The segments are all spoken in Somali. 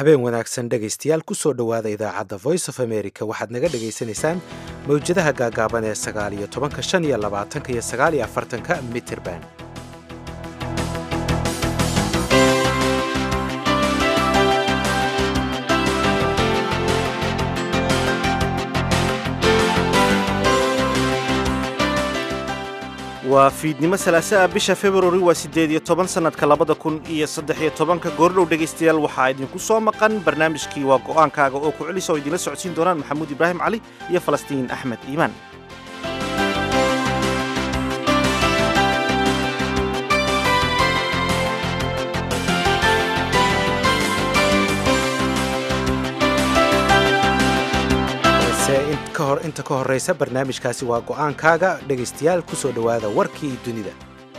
habeen wanaagsan dhegaystayaal kusoo dhowaada idaacadda voice of america waxaad naga dhagaysanaysaan mawjadaha gaagaaban ee sagaal iyo tobanka shan iyo labaatanka iyo sagaal iyo afartanka mitirban waa fiidnimo salaasaa bisha februari waa siddeed iyo toban sannadka labada kun iyo saddex iyo tobanka goordhow dhegaystayaal waxaa idinku soo maqan barnaamijkii waa go'aankaaga oo ku celisa oo idinla socodsiin doonaan maxamuud ibraahim cali iyo falastiin axmed iimaan inta ka horraysa barnaamijkaasi waa go'aankaaga dhegaystayaal ku soo dhowaada warkii dunida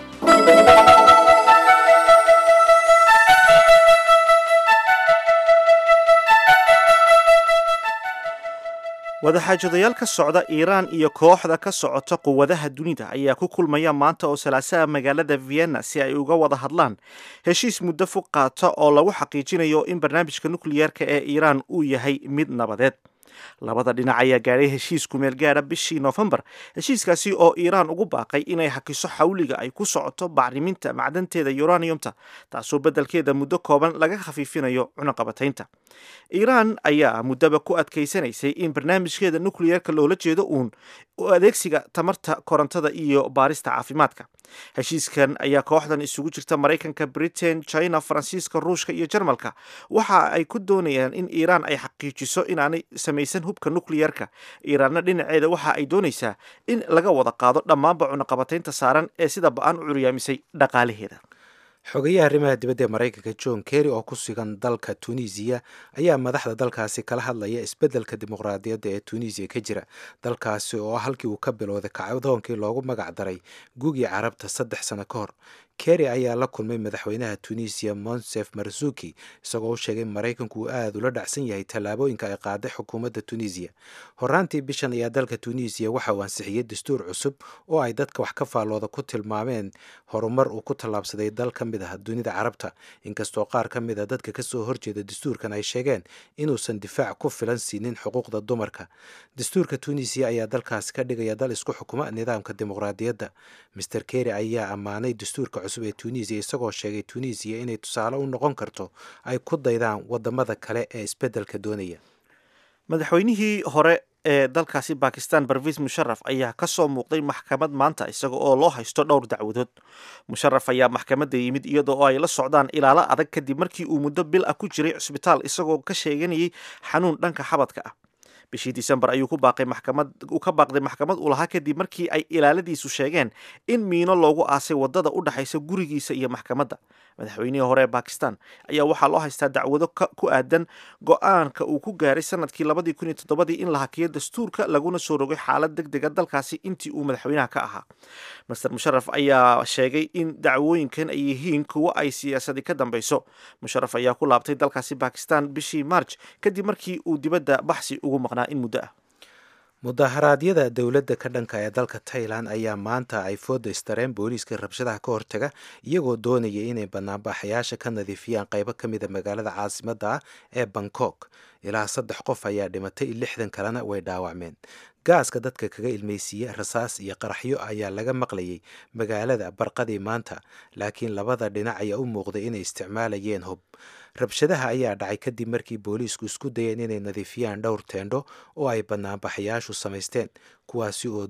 wadaxaajadayaal ka socda iiraan iyo kooxda ka socota quwadaha dunida ayaa ku kulmaya maanta oo salaasaha magaalada vienna si ay uga wada hadlaan heshiis muddo fog qaata oo lagu xaqiijinayo in barnaamijka nukliyeerka ee iiraan uu yahay mid nabadeed labada dhinac ayaa gaadhay heshiis kumeel gaadha bishii noofembar heshiiskaasi oo iiraan ugu baaqay inay hakiso xawliga ay ku socoto bacriminta macdanteeda uraniumta taasoo beddelkeeda muddo kooban laga khafiifinayo cunaqabataynta iiraan ayaa muddaba ku adkaysanaysay in barnaamijkeeda nukliyeerka loola jeedo uun adeegsiga tamarta korontada iyo baarista caafimaadka heshiiskan ayaa kooxdan isugu jirta maraykanka britain china faransiiska ruushka iyo jarmalka waxa ay ku doonayaan in iiraan ay xaqiijiso inaanay samaysan hubka nukliyerka iiraanna dhinaceeda waxa ay doonaysaa in laga wada qaado dhammaanba cunaqabataynta saaran ee sida ba-an u curyaamisay dhaqaalaheeda xogayaha arrimaha dibadda ee maraykanka john kerry oo ku sugan dalka tunisiya ayaa madaxda dalkaasi kala hadlaya isbeddelka dimuqraadiyadda ee tunisiya ka jira dalkaasi oo halkii uu ka bilowday kacdoonkii loogu magac daray gugii carabta saddex sano ka hor kerry ayaa la kulmay madaxweynaha tunisiya monsef marzuki isagoo u sheegay maraykanku uu aada ula dhacsan yahay tallaabooyinka ay qaaday xukuumadda tunisiya horaantii bishan ayaa dalka tunisiya waxa uu ansixiyey dastuur cusub oo ay dadka wax ka faallooda ku tilmaameen horumar uu ku tallaabsaday dal ka mid ah dunida carabta inkastoo qaar ka mid a dadka kasoo horjeeda dastuurkan ay sheegeen inuusan difaac ku filan siinin xuquuqda dumarka dastuurka tunisiya ayaa dalkaasi ka dhigaya dal isku xukuma nidaamka dimuqraadiyadda master kerry ayaa ammaanay dastuurka cusub ee tunisiya isagoo sheegay tunisiya inay tusaale u noqon karto ay ku daydaan wadamada kale ee isbeddelka doonaya madaxweynihii hore ee dalkaasi bakistan barvis musharaf ayaa ka soo muuqday maxkamad maanta isaga oo loo haysto dhowr dacwadood musharaf ayaa maxkamadda yimid iyadoo oo ay la socdaan ilaalo adag kadib markii uu muddo bil ah ku jiray cusbitaal isagoo ka sheeganayay xanuun dhanka xabadka ah bishii disembar ayuu ku baaqay maxkamad uu ka baaqday maxkamad uu lahaa kadib markii ay ilaaladiisu sheegeen in miino loogu aasay wadada u dhexaysa gurigiisa iyo maxkamadda madaxweynihii hore ee bakistan ayaa waxaa loo haystaa dacwado ku aadan go-aanka uu ku gaaray sanadkii labadii kun iyo toddobadii in la hakiyo dastuurka laguna soo rogay xaalad deg dega dalkaasi intii uu madaxweynaha ka ahaa master musharaf ayaa sheegay in dacwooyinkan ay yihiin kuwo ay siyaasadi ka dambeyso musharaf ayaa ku laabtay dalkaasi bakistan bishii march kadib markii uu dibadda baxsi ugu maqnaa in muddo ah mudaharaadyada dowladda ka dhanka ee dalka tailan ayaa maanta ay fooda istareen booliiska rabshadaha ka hortaga iyagoo doonaya inay banaanbaxayaasha ka nadiifiyaan qaybo ka mida magaalada caasimadda ah ee bangkok ilaa saddex qof ayaa dhimatay lixdan kalena way dhaawacmeen gaaska dadka kaga ilmaysiiya rasaas iyo qaraxyo ayaa laga maqlayay magaalada barqadii maanta laakiin labada dhinac ayaa u muuqday inay isticmaalayeen hub rabshadaha ayaa dhacay kadib markii booliisku isku dayeen inay nadiifiyaan dhowr teendho oo ay banaanbaxayaashu samaysteen kuwaasi oo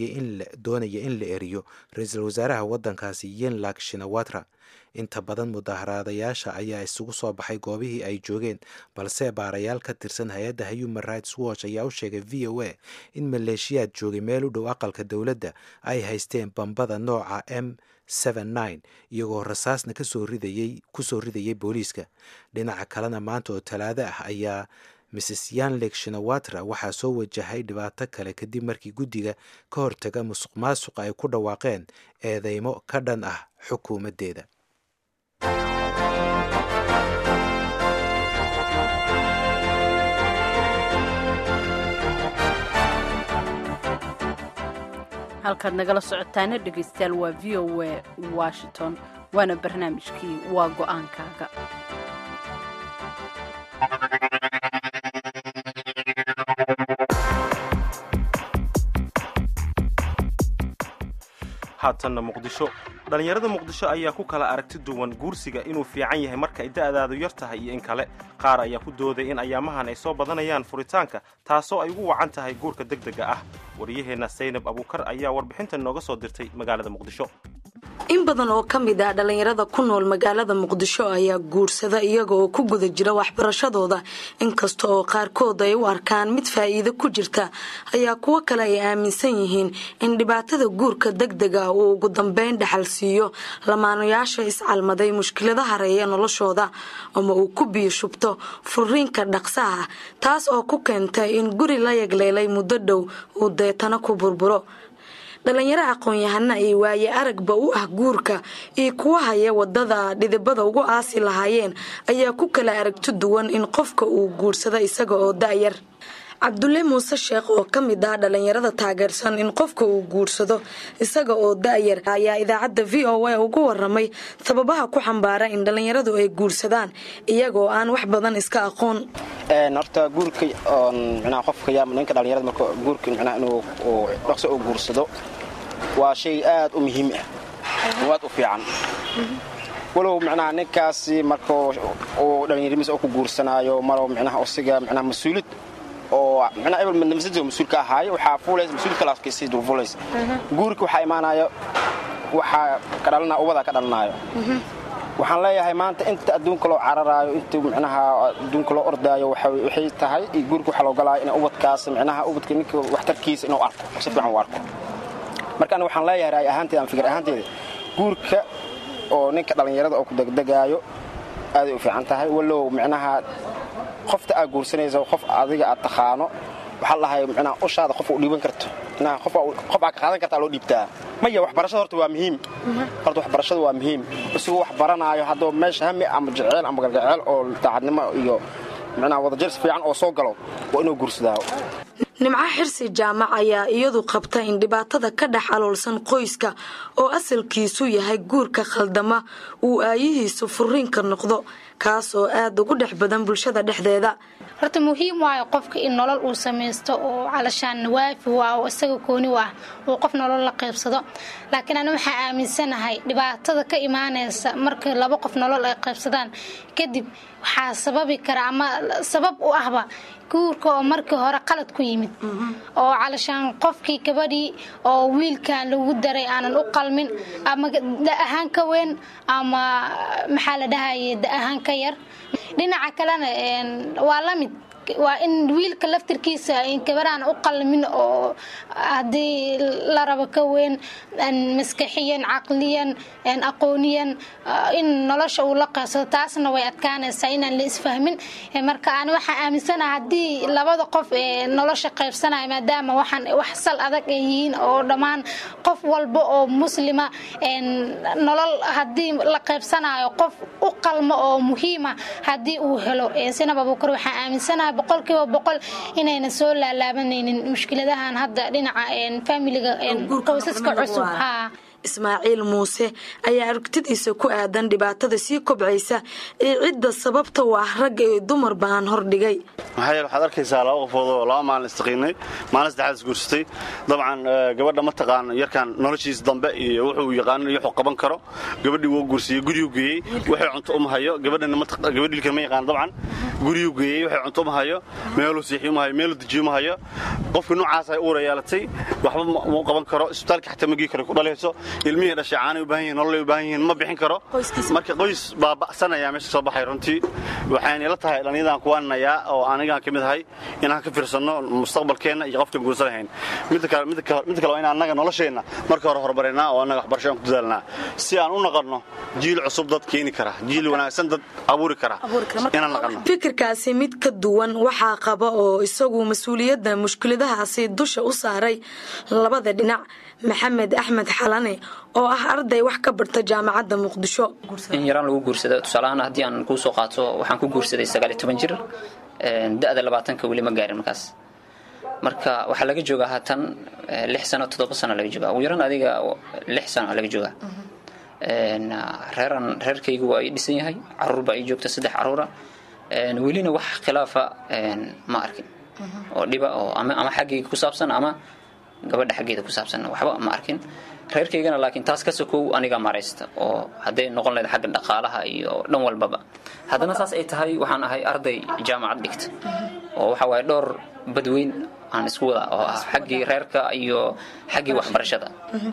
doonaya in la eriyo ra-iisul wasaaraha waddankaasi yenlak shinawatra inta badan mudaaharaadayaasha ayaa isugu soo baxay goobihii ay joogeen balse baarayaal ka tirsan hay-adda human rights watch ayaa u sheegay v o a in maleeshiyaad joogay meel u dhow aqalka dowladda ay haysteen bambada nooca m iyagoo rasaasna kasoo ridayay kusoo ridayay booliiska dhinaca kalena maanta oo talaado ah ayaa mrs yanlek shinawatra waxaa soo wajahay dhibaato kale kadib markii guddiga ka hortaga musuq maasuqa ay ku dhawaaqeen eedeymo ka dhan ah xukuumaddeeda halkaad nagala socotaana dhegaystayaal waa v o a washington waana barnaamijkii waa go-aankaaga haatanna muqdisho dhallinyarada muqdisho ayaa ku kala aragti duwan guursiga inuu fiican yahay marka ay da'daadu yar tahay iyo in kale qaar ayaa ku dooday in ayaamahan ay soo badanayaan furitaanka taasoo ay ugu wacan tahay guurka degdega ah wariyaheenna saynab abuukar ayaa warbixintan nooga soo dirtay magaalada muqdisho in badan oo ka mid ah dhallinyarada ku nool magaalada muqdisho ayaa guursada iyaga oo ku guda jira waxbarashadooda inkasta oo qaarkood ay u arkaan mid faa'iido ku jirta ayaa kuwo kale ay aaminsan yihiin in dhibaatada guurka degdega uu ugu dambeyn dhaxal siiyo lamaanayaasha iscalmaday mushkilada hareeya noloshooda ama uu ku biyo shubto furiinka dhaqsaha taas oo ku keentay in guri la yagleelay muddo dhow uu deetana ku burburo dhalinyaro aqoon-yahana ay waaye aragba u ah guurka iyo kuwa haya wadada dhidibada ugu aasi lahaayeen ayaa ku kala aragti duwan in qofka uu guursado isaga oo da'yar cabdulle muuse sheekh oo ka mid ah dhalinyarada taageersan in qofka uu guursado isaga oo da'yar ayaa idaacadda v o a ugu waramay sababaha ku xambaara in dhalinyaradu ay guursadaan iyagoo aan wax badan iska aqoon horta guurka mnaa qofka yaa ninka dhalinyarada marka guurka mnaa inuu dhaqso uu guursado waa shay aad u muhiim ah oo aad u fiican walow micnaha ninkaasi marka uu dhallinyarimiis oo ku guursanaayo malow micnaha usiga micnaha mas-uulid oo micnaha ebel nafsadiisa mas-uulka ahaayo waxaa fuulaysa mas-uulid kalaasii dul fuulaysa guurka waxaa imaanaya waxaa ka dhalanaya ubadaa ka dhalanaayo waxaan leeyahay maanta inta adduunka loo cararaayo inta micnaha adduunka loo ordaayo waxay tahay iyo guurka waxaa loo galaayo in ubadkaas micnaha ubadka ninka waxtarkiisa inuu arko si fiican u arko marka aniga waxaan leeyahay raay ahaanteeda ama fikir ahaanteeda guurka oo ninka dhallinyarada oo ku degdegaayo aaday u fiican tahay walow micnaha qofta aad guursanaysa qof adiga aad taqaano waxaa lahay micnaha ushaada qof u dhiiban karto micnaha qof aad ka qaadan kartaa loo dhiibtaa maya waxbarashada horta waa muhiim horta waxbarashada waa muhiim isagoo wax baranaayo haddoo meesha hami ama jeceel ama galgaceel oo daacadnimo iyo micnaha wadajars fiican oo soo galo waa inuu guursadaa nimco xirsi jaamac ayaa iyadu qabta in dhibaatada ka dhex aloolsan qoyska oo asalkiisu yahay guurka khaldama uu aayihiisu furiinka noqdo kaas oo aad ugu dhex badan bulshada dhexdeeda horta muhiim waayo qofka in nolol uu samaysto oo calashaan waafi waa oo isaga kooni u ah uu qof nolol la qaybsado laakiin ani waxaa aaminsanahay dhibaatada ka imaanaysa marka laba qof nolol ay qaybsadaan kadib waxaa sababi kara ama sabab u ahba guurka oo markii hore qalad ku yimid oo calashaan qofkii gabadhii oo wiilkan lagu daray aanan u qalmin ama da ahaan ka weyn ama maxaa la dhahaye da ahaan ka yar dhinaca kalena waa la mid waa in wiilka laftirkiisa gabaraan u qalmin oo haddii la rabo ka weyn maskaxiyan caqliyan aqooniyan in nolosha uu la qaybsado taasna way adkaanaysaa inaan la isfahmin marka ani waxaa aaminsanaha haddii labada qof ee nolosha qaybsanaya maadaama waxaan wax sal adag ay yihiin oo dhammaan qof walba oo muslima nolol haddii la qaybsanayo qof u qalmo oo muhiima haddii uu helo sinab abuukar waxaa aaminsanaha boqolkiiba boqol inayna soo laalaabanaynin mushkiladahan hadda dhinaca familiga qoysaska cusub haa ismaaciil muuse ayaa aragtidiisa ku aadan dhibaatada sii kobcaysa ee cidda sababta u ah ragga iyo dumar baan hordhigay maxaa yeele waxaad arkaysaa laba qofood oo laba maalin istaqiinay maalin saddexaad isguursatay dabcan gabadha ma taqaan yarkan noloshiisa dambe iyo wuxuu yaqaanin iyo wuxuu qaban karo gabadhii wuu guursiyey guryuu geeyey waxay cunto uma hayo gabadhana gabadhiilkan ma yaqaan dabcan guryuu geeyey waxay cunto uma hayo meeluu siixi uma hayo meeluu dejiyo uma hayo qofkii noocaas ay uura yeelatay waxba ma u qaban karo isbitaalka xataa ma gii karo ku dhalayso ilmihii dhashay caanay u baahan yihin nololay u baahan yihiin ma bixin karo marka qoys baaba'sanayaa meesha soo baxay runtii waxayna ila tahay dhallinyadan kuwaaninayaa oo anigaan ka mid ahay inaan ka fiirsanno mustaqbalkeenna iyo qofkan guursan lahayn midda kale waa in annaga nolosheenna marka hore horumarinaa oo annaga waxbarasho aan ku dadaalnaa si aan u naqanno jiil cusub dad keeni kara jiil wanaagsan dad abuuri kara inaan naqanno fikirkaasi mid ka duwan waxaa qaba oo isagu mas-uuliyadda mushkiladahaasi dusha u saaray labada dhinac maxamed axmed xalane oo ah arday wax ka barta jaamacadda muqdisho in yaraan lagu guursado tusaalahaan haddii aan kuu soo qaato waxaan ku guursaday sagaaliyo toban jir da-da labaatanka weli ma gaarin markaas marka waxaa laga joogaa haatan lix sano toddoba sano laga joogaa ugu yaran adiga lix sano laga joogaa reeran reerkaygu waa ii dhisan yahay caruur baa ii joogta saddex caruura welina wax khilaafa ma arkin oo dhiba oo ama xaggayga ku saabsan ama gabadha xaggeeda ku saabsan waxba ma arkin reerkaygana laakiin taas ka sokow aniga maraysta oo hadday noqon lahayd xagga dhaqaalaha iyo dhan walbaba haddana saas ay tahay waxaan ahay arday jaamacad dhigta oo waxa waaye dhowr badweyn aan isku wada oo ah xaggii reerka iyo xaggii waxbarashada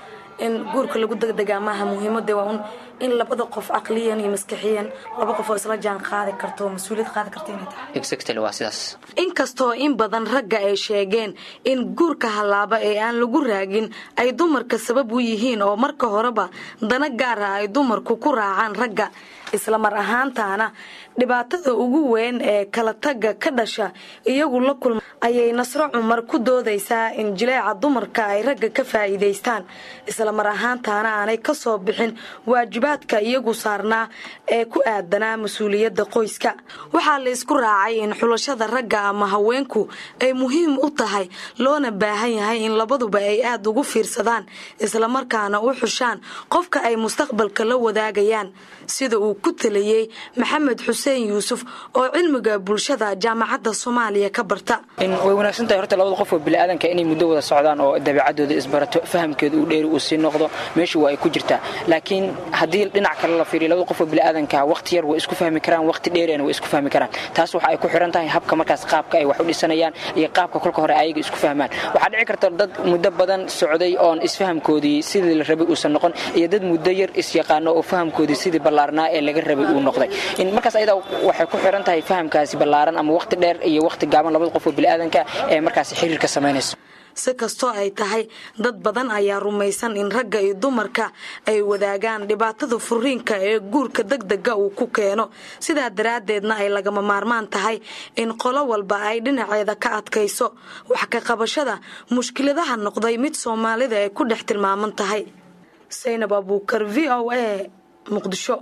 in guurka lagu degdegaa maaha muhiimada waa un in labada qof caqliyan iyo maskaxiyan laba qof oo isla jaan qaadi karto oo mas-uuliyad qaadi karta inay tahay exactly waa sidaas inkastoo in badan ragga ay sheegeen in guurka hallaaba ee aan lagu raagin ay dumarka sabab u yihiin oo marka horeba dana gaara ay dumarku ku raacaan ragga isla mar ahaantaana dhibaatada ugu weyn ee kala tagga ka dhasha iyagu la kulma ayay nasro cumar ku doodaysaa in jileeca dumarka ay ragga ka faa'iidaystaan isla mar ahaantaana aanay ka soo bixin waajibaadka iyagu saarnaa ee ku aadanaa mas-uuliyadda qoyska waxaa la isku raacay in xulashada ragga ama haweenku ay muhiim u tahay loona baahan yahay in labaduba ay aada ugu fiirsadaan islamarkaana u xushaan qofka ay mustaqbalka la wadaagayaan sida uu ku taliyey maxamed xuseen yuusuf oo cilmiga bulshada jaamacadda soomaaliya ka barta way wanaagsan tahay horta labada qof oo biniaadanka inay muddo wada socdaan oo dabeecadooda isbarato fahamkeedu uu dheeri uu sii noqdo meesha waa ay ku jirtaa laakiin haddii dhinac kale la fiiriyo labada qof oo biniaadanka waqti yar way isku fahmi karaan waqti dheerina way isku fahmi karaan taas waxa ay ku xiran tahay habka markaas qaabka ay wax u dhisanayaan iyo qaabka kolka hore ayaga isku fahmaan waxaa dhici karta dad muddo badan socday oon isfahamkoodii sidii la rabay uusan noqon iyo dad muddo yar isyaqaano oo fahamkoodii sidii ballaarnaa ee laga rabay uu noqday in markaas ayada waxay ku xiran tahay fahamkaasi ballaaran ama waqti dheer iyo waqti gaaban labada qof oo biniaadanka ee markaasi xiriirka samaynayso si kastoo ay tahay dad badan ayaa rumaysan in ragga iyo dumarka ay wadaagaan dhibaatada furiinka ee guurka degdega uu ku keeno sidaa daraaddeedna ay lagama maarmaan tahay in qolo walba ay dhinaceeda ka adkayso wax ka qabashada mushkiladaha noqday mid soomaalida ay ku dhex tilmaaman tahay saynab abuukar v o a muqdisho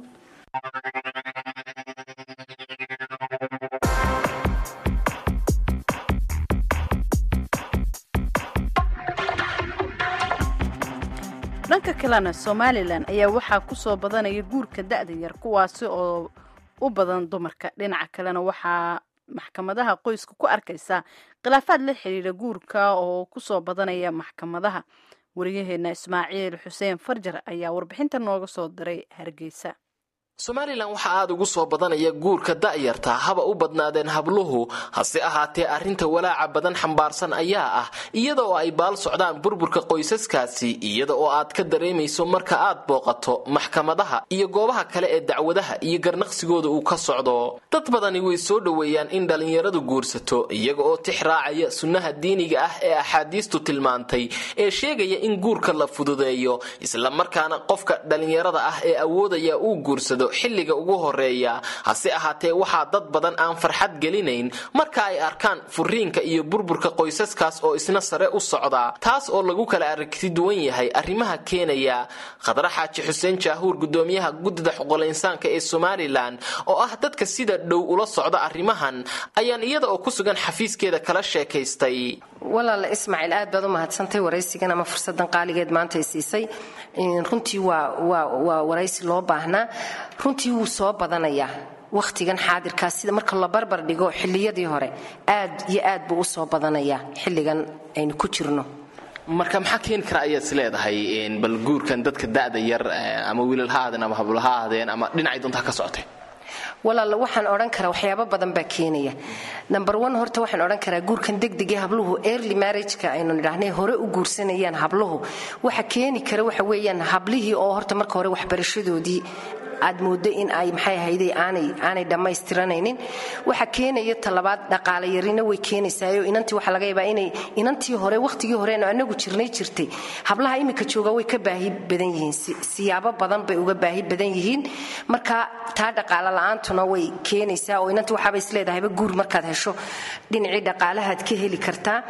dhanka kalena somalilan ayaa waxaa ku soo badanaya guurka da-da yar kuwaasi oo u badan dumarka dhinaca kalena waxaa maxkamadaha qoyska ku arkaysaa khilaafaad la xiriira guurka oo kusoo badanaya maxkamadaha wariyaheena ismaaciil xuseen farjar ayaa warbixinta nooga soo diray hargeysa somalilan waxaa aada ugu soo badanaya guurka da'yarta haba u badnaadeen habluhu hase ahaatee arrinta walaaca badan xambaarsan ayaa ah iyada oo ay baal socdaan burburka qoysaskaasi iyada oo aad ka dareemayso marka aad booqato maxkamadaha iyo goobaha kale ee dacwadaha iyo garnaqsigooda uu ka socdo dad badani way soo dhoweeyaan in dhallinyaradu guursato iyaga oo tix raacaya sunnaha diiniga ah ee axaadiistu tilmaantay ee sheegaya in guurka la fududeeyo islamarkaana qofka dhallinyarada ah ee awoodaya uu guursado xilliga ugu horeeya hase ahaatee waxaa dad badan aan farxad gelinayn marka ay arkaan furiinka iyo burburka qoysaskaas oo isna sare u socda taas oo lagu kala aragti duwan yahay arrimaha keenaya khadra xaaji xuseen jaahuur gudoomiyaha guddida xuqulinsaanka ee somalilan oo ah dadka sida dhow ula socda arrimahan ayaan iyada oo ku sugan xafiiskeeda kala sheekaystay walaala ismaaciil aad baad u mahadsantay waraysigan ama fursadan qaaligeed maanta ay siisay runtii waa waraysi loo baahnaa runtii wuu soo badanayaa wakhtigan xaadirkaas sida marka la barbar dhigo xilliyadii hore aad iyo aad buu u soo badanayaa xilligan aynu ku jirno marka maxaa keeni kara ayaad is leedahay bal guurkan dadka da'da yar ama wiilal ha aadeen ama hablo ha aadeen ama dhinacay doontaa ka socotay walaal waxaan odhan karaa waxyaabo badan baa keenaya number one horta waxaan odhan karaa guurkan degdegee habluhu early marriageka aynu nidhaahnay hore u guursanayaan habluhu waxa keeni kara waxa weeyaan hablihii oo horta marka hore waxbarashadoodii aad mooddo in ay maxay ahayde aanay aanay dhammaystiranaynin waxa keenaya talabaad dhaqaale yarina way keenaysaayo inantii waxaa laga yaabaa inay inantii hore wakhtigii horeenu anagu jirnay jirtay hablaha iminka jooga way ka baahi badan yihiin siyaabo badan bay uga baahi badan yihiin marka taa dhaqaale la-aantuna way keenaysaa oo inantii waxaaba isleedahayba guur markaad hesho dhinacii dhaqaalahaad ka heli kartaa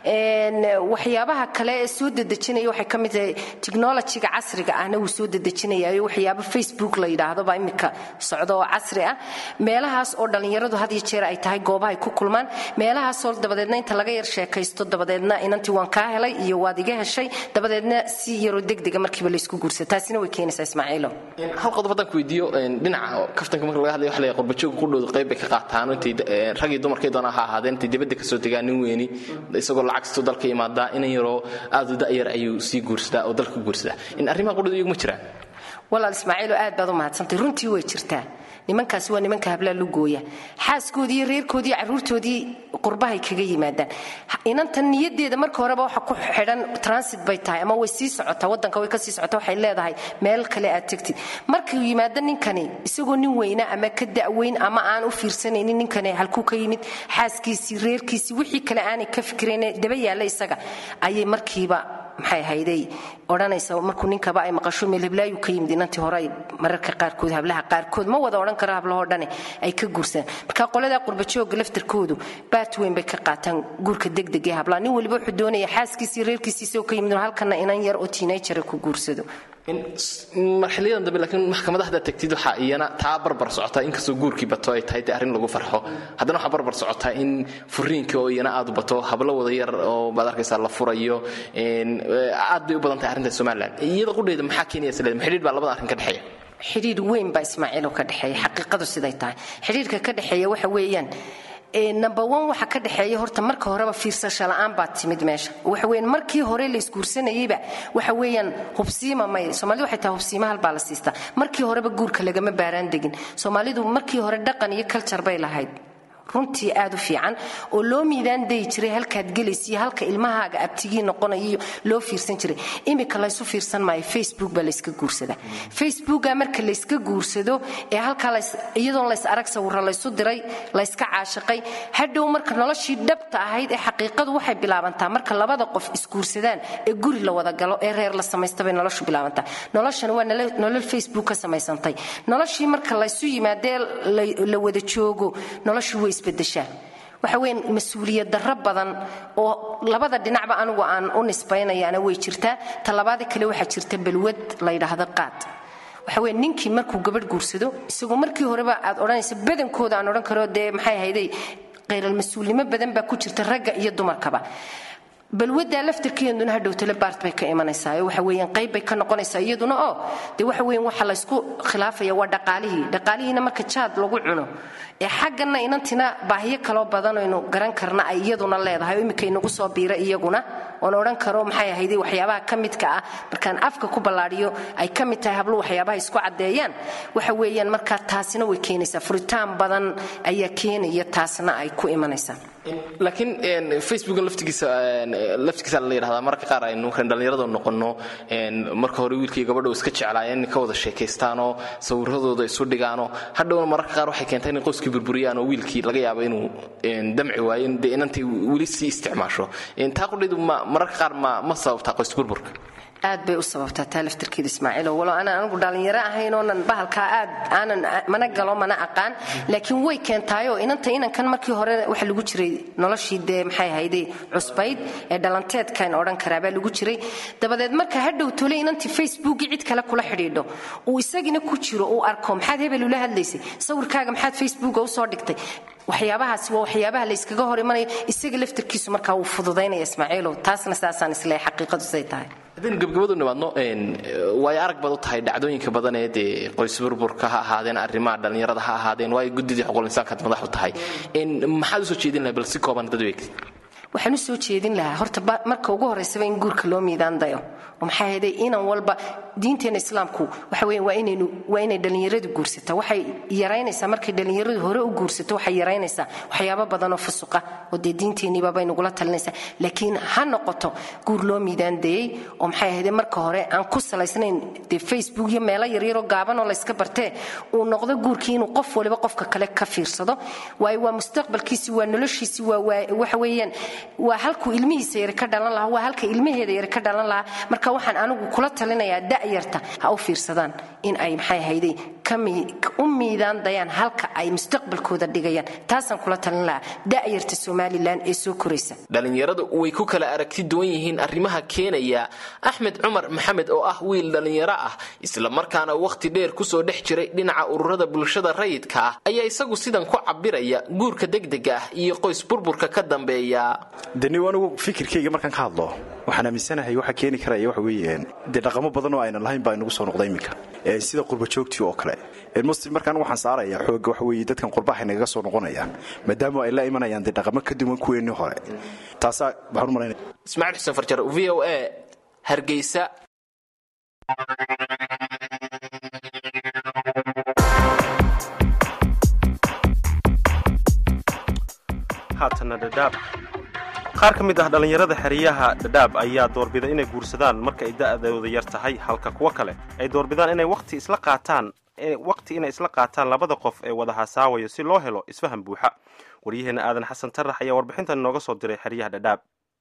waxyaabaha kale ee soo dedejinaya waxay ka mid tahay technologyga casriga ahna wuu soo dedejinayayo waxyaabo facebook la yidhaahdo yidhaahdo baa imika socdo oo casri ah meelahaas oo dhallinyaradu had iyo jeer ay tahay goobaha ay ku kulmaan meelahaasoo dabadeedna inta laga yar sheekaysto dabadeedna inantii waan kaa helay iyo waad iga heshay dabadeedna si yaroo degdega markiiba laysku guursada taasina way keenaysaa ismaaciilo hal qodob haddaan ku weydiiyo dhinaca kaftanka marka laga hadlayo waxa la yahay qurbajooga qudhooda qayb bay ka qaataan intay rag iyo dumarkay doonaan ha ahaadeen intay dibadda kasoo degaan nin weeni isagoo lacagstu dalka imaadaa inan yaroo aad u da'yar ayuu sii guursadaa oo dalka guursadaa in arrimaha qudhooda iyagu ma jiraan walaal ismaaciilo aad baad u mahadsantay runtii way jirtaa nimankaasi waa nimanka hablaa lugooya xaaskoodii iyo reerkoodii iyo carruurtoodii qurbahay kaga yimaadaan inantan niyadeeda marka horeba waxa ku xidhan transit bay tahay ama way sii socotaa wadanka way kasii socotaa waxay leedahay meel kale aad tegtid markuu yimaado ninkani isagoo nin weyna ama ka da'weyn ama aan u fiirsanaynin ninkani halkuu ka yimid xaaskiisii reerkiisii wixii kale aanay ka fikirayn daba yaalla isaga ayay markiiba maxay hayday odhanaysa markuu ninkaba ay maqasho meelheblaayu ka yimid inantii hore ay mararka qaarkood hablaha qaarkood ma wada odhan karo hablahoo dhane ay ka guursadaan marka qoladaa qurbajooga laftarkoodu baat weyn bay ka qaataan guurka degdeg ee hablaha nin waliba wuxuu doonaya xaaskiisii reerkiisii isagoo ka yimid halkana inan yar oo tiinayjara ku guursado marxiliyadan dambe laakiin maxkamada haddaad tagtid waxaa iyana taa barbar socotaa inkastoo guurkii bato ay tahay dee arrin lagu farxo haddana waxaa barbar socotaa in furiinka oo iyana aad u bato hablo wada yar oo baad arkaysaa la furayo aad bay u badan tahay arrinta somalilan iyada qudheeda maxaa keenaya isleeda xidhiidh baa labada arrin ka dhexeeya xidhiidh weyn baa ismaaciilo ka dhexeeya xaqiiqadu siday tahay xidhiidhka ka dhexeeya waxa weeyaan number one waxa ka dhexeeya horta marka horeba fiirsasho la'aan baa timid meesha waxa weeyaan markii hore la isguursanayeyba waxa weeyaan hubsiima may soomaalidu waxay tahay hubsiima hal baa la siistaa markii horeba guurka lagama baaraan degin soomaalidu markii hore dhaqan iyo culture bay lahayd runtii aad u fiican oo loo miidaan dayi jiray halkaad gelaysiyo halka ilmahaaga abtigii noqonayo loo fiirsan jiray imika laysu fiirsan maayo facebook baa layska guursadaa facebooka marka layska guursado ee halkaa iyadoon lays arag sawiro laysu diray layska caashiqay hadhow marka noloshii dhabta ahayd ee xaqiiqadu waxay bilaabantaa marka labada qof isguursadaan ee guri la wada galo ee reer la samaystabay noloshu bilaabantaa noloshan waa nolol facebook ka samaysantay noloshii marka laysu yimaadee la wada joogo noloshu way isbedeshaa waxa weyn mas-uuliyad darro badan oo labada dhinacba anigu aan u nisbaynayaana way jirtaa talabaada kale waxaa jirta balwad la yidhaahdo qaad waxa weyn ninkii markuu gabadh guursado isagoo markii horeba aad odhanaysa badankooda aan odhan karo dee maxay ahayday khayral mas-uulnimo badan baa ku jirta ragga iyo dumarkaba balwadaa laftarkeeduna hadhowtale baart bay ka imanaysaa waxa weeyaan qayb bay ka noqonaysaa iyaduna oo dee waxa weeyaan waxa laysku khilaafaya waa dhaqaalihii dhaqaalihiina marka jaad lagu cuno ee xaggana inantina baahiyo kaloo badan aynu garan karna ay iyaduna leedahay oo iminka inagu soo biira iyaguna oon odhan karo maxay ahayday waxyaabaha ka midka ah markaan afka ku ballaadhiyo ay ka mid tahay hablo waxyaabaha isku caddeeyaan waxa weeyaan markaa taasina way keenaysaa furitaan badan ayaa keenaya taasna ay ku imanaysaa laakiin facebooka laftigiisa laftigiisa la yidhahdaa mararka qaar aynu kan dhallinyarada noqono marka hore wiilkii gabadha iska jeclaayeen inay ka wada sheekaystaanoo sawiradooda isu dhigaanoo hadhowna mararka qaar waxay keentay inay qoyskii burburiyaan oo wiilkii laga yaabo inuu damci waayo dee inantay weli sii isticmaasho taa qudhaydu mararka qaar ma ma sababtaa qoys burburka aad bay u sababtaa taa laftarkeeda ismaaciilo walo aanan anigu dhallinyaro ahayn oonan bahalkaa aad aanan mana galo mana aqaan laakiin way keentaayoo inanta inankan markii hore waxa lagu jiray noloshii dee maxay ahayday cusbayd ee dhalanteedkan odhan karaa baa lagu jiray dabadeed marka hadhow tole inantii facebookii cid kale kula xidhiidho uu isagina ku jiro uu arko maxaad hebel ula hadlaysay sawirkaaga maxaad facebooka usoo dhigtay waxyaabahaasi waa waxyaabaha layskaga hor imanayo isaga laftarkiisu markaa wuu fududaynaya ismaaciilow taasna saasaan isleeyahay xaqiiqadu siday tahay haddaynu gebgabadu nimaadno waayo arag baad u tahay dhacdooyinka badan ee dee qoys burburka ha ahaadeen arrimaha dhallinyarada ha ahaadeen waayo guddidii xuquuqul insaankaad madax u tahay maxaad usoo jeedin lahay bal si kooban dad weeg waxaan u soo jeedin lahaa horta marka ugu horraysaba in guurka loo miidaan dayo oo maxaa yeelay inan walba diinteena islaamku waxa weeye waa inaynu waa inay dhallinyaradu guursataa waxay yaraynaysaa markay dhallinyaradu hore u guursato waxay yaraynaysaa waxyaabo badan oo fusuqa oo dee diinteeniiba bay nagula talinaysaa laakiin ha noqoto guur loo miidaan dayey oo maxay ahayd marka hore aan ku salaysnayn dee facebook iyo meelo yaryaroo gaaban oo layska bartee uu noqdo guurkii inuu qof waliba qofka kale ka fiirsado waayo waa mustaqbalkiisi waa noloshiisi waa waxa weeyaan waa halkuu ilmihiisa yari ka dhalan lahaa waa halka ilmaheeda yari ka dhalan lahaa marka waxaan anigu kula talinayaa da'yarta ha u fiirsadaan in ay maxay ahayday u miidaan dayaan halka ay mustaqbalkooda dhigayaan taasaan kula talin lahaa da'yarta somalilan ee soo koraysa dhalinyaradu way ku kala aragti duwan yihiin arrimaha keenaya axmed cumar maxamed oo ah wiil dhalinyaro ah islamarkaana wakhti dheer kusoo dhex jiray dhinaca ururada bulshada rayidka ah ayaa isagu sidan ku cabiraya guurka degdega ah iyo qoys burburka ka dambeeya deni anigu fikirkayga markaan ka hadlo waxaan aaminsanahay waxa keeni karaya waxa weeye dee dhaqamo badan oo aynan lahayn baa inagu soo noqda iminka sida qurba joogtii oo kale muslim markaan waxaan saaraya xooga waxa weeye dadkan qurbaha nagaga soo noqonayaan maadaama ay la imanayaan dee dhaqamo ka duwan kuweennii hore taasaa waxaan u malaynaya ismaaciil xuseen farjar v o a hargeysa haatana dhadhaab qaar ka mid ah dhallinyarada xeryaha dhadhaab ayaa doorbida inay guursadaan marka ay da'dooda yar tahay halka kuwo kale ay doorbidaan inay waqti isla qaataan waqti inay isla qaataan labada qof ee wada hasaawayo si loo helo isfahan buuxa waryaheena aadan xasan tarax ayaa warbixintan nooga soo diray xeryaha dhadhaab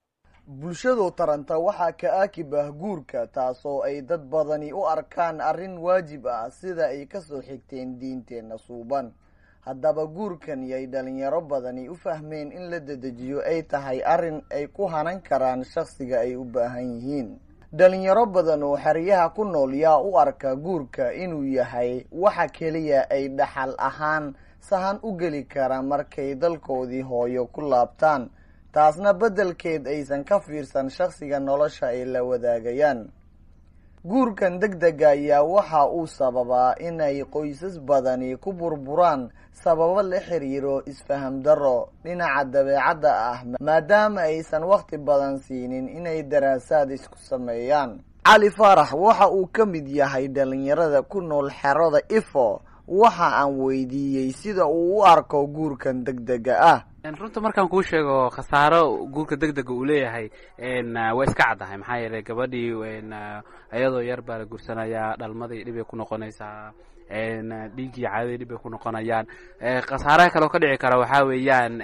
bulshadu taranta waxaa ka aakib ah guurka taasoo ay dad badani u arkaan arrin waajib ah sida ay kasoo xigteen diinteenna suuban haddaba guurkan yay dhalinyaro badani u fahmeen in la dedejiyo ay tahay arrin ay ku hanan karaan shakhsiga ay u baahan yihiin dhalinyaro badan oo xeryaha ku nool yaa u arka guurka inuu yahay waxa keliya ay dhaxal ahaan sahan u geli kara markay dalkoodii hooyo ku laabtaan taasna beddelkeed aysan ka fiirsan shakhsiga nolosha ay la wadaagayaan guurkan deg dega ayaa waxa uu sababaa inay qoysas badani ku burburaan sababo la xiriiro isfaham darro dhinaca dabeecadda ah maadaama aysan wakhti badan siinin inay daraasaad isku sameeyaan cali faarax waxa uu ka mid yahay dhalinyarada ku nool xerada ifo waxa aan weydiiyey sida uu u arko guurkan deg dega ah runta markaan kuu sheego khasaaro guurka deg dega uu leeyahay waa iska caddahay maxaa yeelay gabadhii iyadoo yar baa la guursanayaa dhalmadii dhibay ku noqonaysaa dhiiggii caadadii dhibay ku noqonayaan khasaaraha kaleo ka dhici kara waxaa weeyaan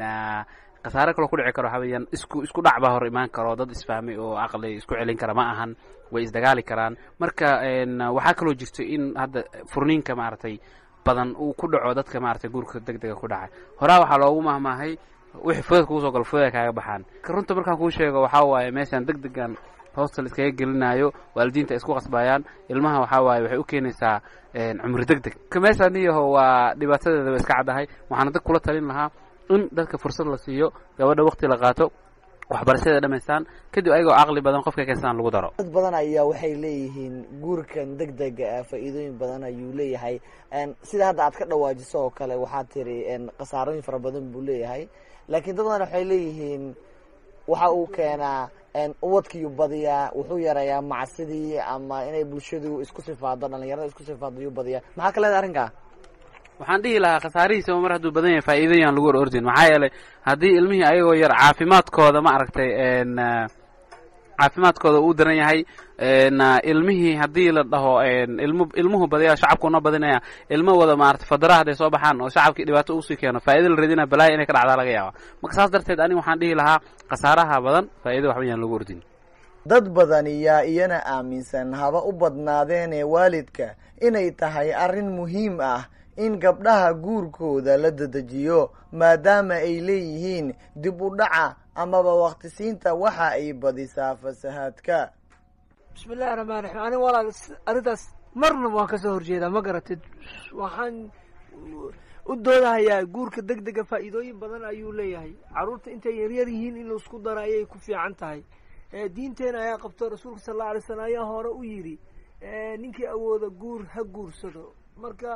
khasaare kaloo ku dhici karo waxaa weeyaan isku isku dhac baa hor imaan karo dad isfahmay oo aqli isku celin kara ma ahan way isdagaali karaan marka waxaa kaloo jirto in hadda furniinka maaragtay badan uu ku dhaco dadka maaragtay guurka deg dega ku dhacay horaa waxaa loogu mahmaahay wixii fudad kugu soo galo fudada kaaga baxaan runta markaan kuu sheego waxaa waaye meeshaan deg degan hostel iskaga gelinayo waalidiinta ay isku qasbayaan ilmaha waxaa waaye waxay u keenaysaa cumri deg deg meeshaan iyaho waa dhibaatadeeda way iska caddahay waxaana dad kula talin lahaa in dadka fursad la siiyo gabadha waqti la qaato waxbarashada dhamaystaan kadib ayagoo caqli badan qofka keensadaan lagu daro dad badan ayaa waxay leeyihiin guurkan deg dega ah faa-iidooyin badan ayuu leeyahay sida hadda aad ka dhawaajiso oo kale waxaad tiri khasaarooyin fara badan buu leeyahay laakiin dad badan waxay leeyihiin waxa uu keenaa ubadkiiyu badiyaa wuxuu yareeyaa macsidii ama inay bulshadu isku sifaado dhalinyarada isku sifaado yuu badiyaa maxaa ka leedahay arrinkaa waxaan dhihi lahaa khasaarihiisa mar hadduu badan yahay faa'iidayaan lagu hor ordin maxaa yeelay haddii ilmihii ayagoo yar caafimaadkooda ma aragtay caafimaadkooda uu daran yahay ilmihii haddii la dhaho ilmu ilmuhu badaya shacabkuna badinaya ilmo wada maarata fadara hadday soo baxaan oo shacabkii dhibaato usii keeno faa'ido la radina balaaya inay ka dhacdaa laga yaaba marka saas darteed aniga waxaan dhihi lahaa khasaaraha badan faa'ido waxba yaan lagu ordin dad badani yaa iyana aaminsan haba u badnaadeenee waalidka inay tahay arrin muhiim ah in gabdhaha guurkooda la dedejiyo maadaama ay leeyihiin dib u dhaca amaba waqtisiinta waxa ay badisaa fasahaadka bismillahi raxmaan raxiim aniga walaal arrintaas marna waan ka soo horjeedaa ma garatid waxaan u doodahayaa guurka deg dega faa'iidooyin badan ayuu leeyahay carruurta intay yaryar yihiin in laisku daro ayay ku fiican tahay diinteena ayaa qabto rasuulka sal alla alay slam ayaa hore u yidhi ninkii awooda guur ha guursado marka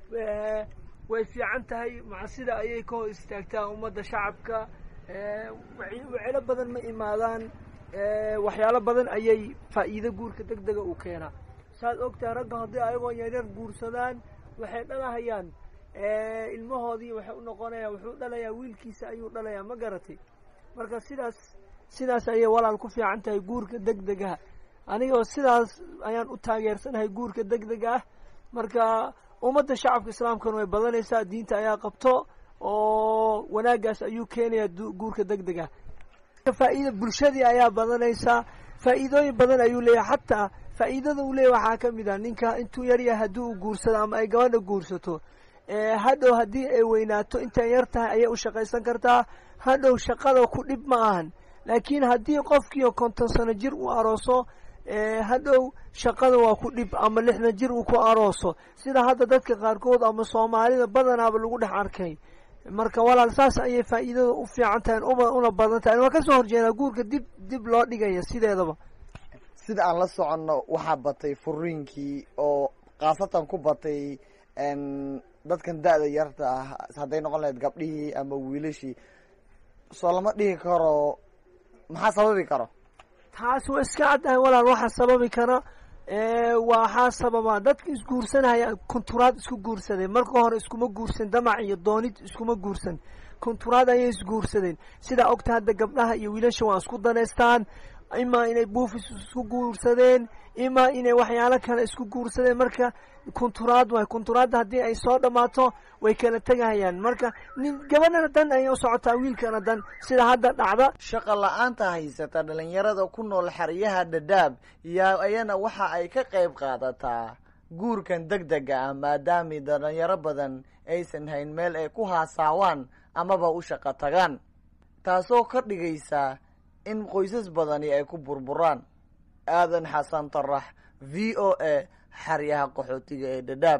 way fiican tahay macsida ayay ka hor istaagtaa ummadda shacabka wacelo badan ma imaadaan waxyaalo badan ayay faa'iido guurka deg dega u keenaa saad ogtahay ragga haddii ayagoo yaryar guursadaan waxay dhalahayaan ilmahoodii waxay u noqonayaan wuxuu dhalayaa wiilkiisa ayuu dhalayaa ma garatay marka sidaas sidaas ayay walaal ku fiican tahay guurka deg degaha anigoo sidaas ayaan u taageersanahay guurka deg dega ah marka ummadda shacabka islaamkana way badanaysaa diinta ayaa qabto oo wanaagaas ayuu keenayaa guurka deg dega faa'iida bulshadii ayaa badanaysaa faa'iidooyin badan ayuu leeyahay xataa faa'iidada uu leeyahy waxaa ka mid ah ninka intuu yaryahay haddii uu guursado ama ay gabadha guursato hadhow haddii ay weynaato intay yar tahay ayay u shaqaysan kartaa hadhow shaqada ku dhib ma ahan laakiin haddii qofkiio konton sano jir uu arooso hadhow shaqada waa ku dhib ama lixdan jir uu ku arooso sida hadda dadka qaarkood ama soomaalida badanaaba lagu dhex arkay marka walaal saas ayay faa'iidada u fiican tahay una badan tahay waa kasoo horjeedaa guurka dib dib loo dhigaya sideedaba sida aan la soconno waxaa batay furiinkii oo khaasatan ku batay dadkan da-da yarta ah hadday noqon lahayd gabdhihii ama wiilashii soo lama dhihi karo maxaa sababi karo taas waa iska caddahay walaal waxaa sababi kara waxaa sababa dadka isguursanaya kunturaad isku guursadeen marka hore iskuma guursan damac iyo doonid iskuma guursan kunturaad ayay isguursadeen sidaa ogta hadda gabdhaha iyo wiilasha waa isku daneystaan imaa inay buufis isku guursadeen imaa inay waxyaalo kale isku guursadeen marka kunturaad waay kunturaadda haddii ay soo dhammaato way kala tegahayaan marka nin gabadhana dan ayay u socotaa wiilkana dan sida hadda dhacda shaqa la-aanta haysata dhalinyarada ku nool xeryaha dhadhaab yaa ayana waxa ay ka qayb qaadataa guurkan deg dega ah maadaami dhalinyaro badan aysan hayn meel ay ku haasaawaan amaba u shaqo tagaan taasoo ka dhigaysa in qoysas badani ay ku burburaan aadan xasan tarax v o a xaryaha qaxootiga ee dhadhaab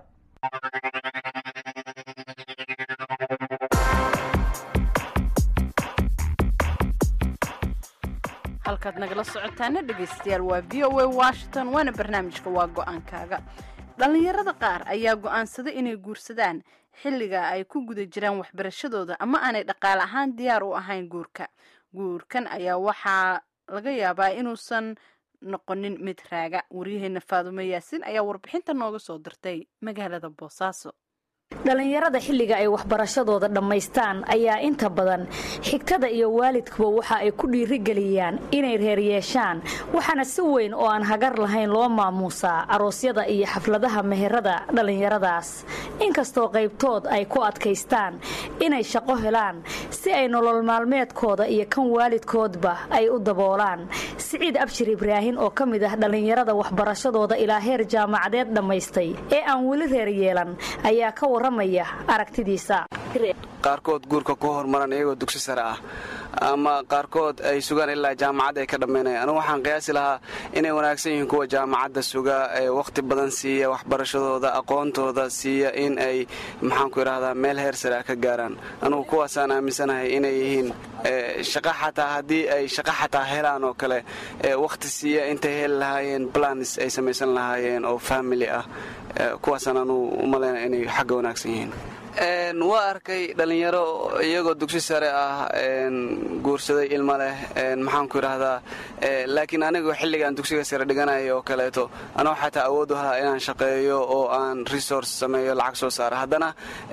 halkaad nagala socotaana dhegaystayaal waa v o a washington waana barnaamijka waa go-aankaaga dhallinyarada qaar ayaa go-aansaday inay guursadaan xilliga ay ku guda jiraan waxbarashadooda ama aanay dhaqaale ahaan diyaar u ahayn guurka guurkan ayaa waxaa laga yaabaa inuusan noqonin mid raaga waryaheena faadumo yaasin ayaa warbixinta nooga soo dirtay magaalada boosaaso dhallinyarada xilliga ay waxbarashadooda dhammaystaan ayaa inta badan xigtada iyo waalidkuba waxa ay ku dhiirigeliyaan inay reer yeeshaan waxaana si weyn oo aan hagar lahayn loo maamuusaa aroosyada iyo xafladaha meherada dhallinyaradaas inkastoo qaybtood ay ku adkaystaan inay shaqo helaan si ay nolol maalmeedkooda iyo kan waalidkoodba ay u daboolaan siciid abshir ibraahin oo ka mid ah dhallinyarada waxbarashadooda ilaa heer jaamacadeed dhammaystay ee aan weli reer yeelan ayaa ka waramaya aragtidiisa qaarkood guurka ku hormaran iyagoo dugsi sare ah ama qaarkood ay sugaan ilaa jaamacad ay ka dhammaynayaan anugu waxaan qiyaasi lahaa inay wanaagsan yihiin kuwa jaamacadda suga ee wakhti badan siiya waxbarashadooda aqoontooda siiya in ay maxaanku idhaahdaa meel heer sare ah ka gaaraan anugu kuwaasaan aaminsanahay inay yihiin shaqa xataa haddii ay shaqa xataa helaan oo kale wakhti siiya intay heli lahaayeen planis ay samaysan lahaayeen oo famili ah kuwaasaan anugu u malaynaya inay xagga wanaagsan yihiin waa arkay dhallinyaro iyagoo dugsi sare ah guursaday ilma leh maxaanku idhaahdaa laakiin anigoo xilligaan dugsiga sare dhiganaya oo kaleeto anoo xataa awood u lahaa inaan shaqeeyo oo aan resource sameeyo lacag soo saara haddana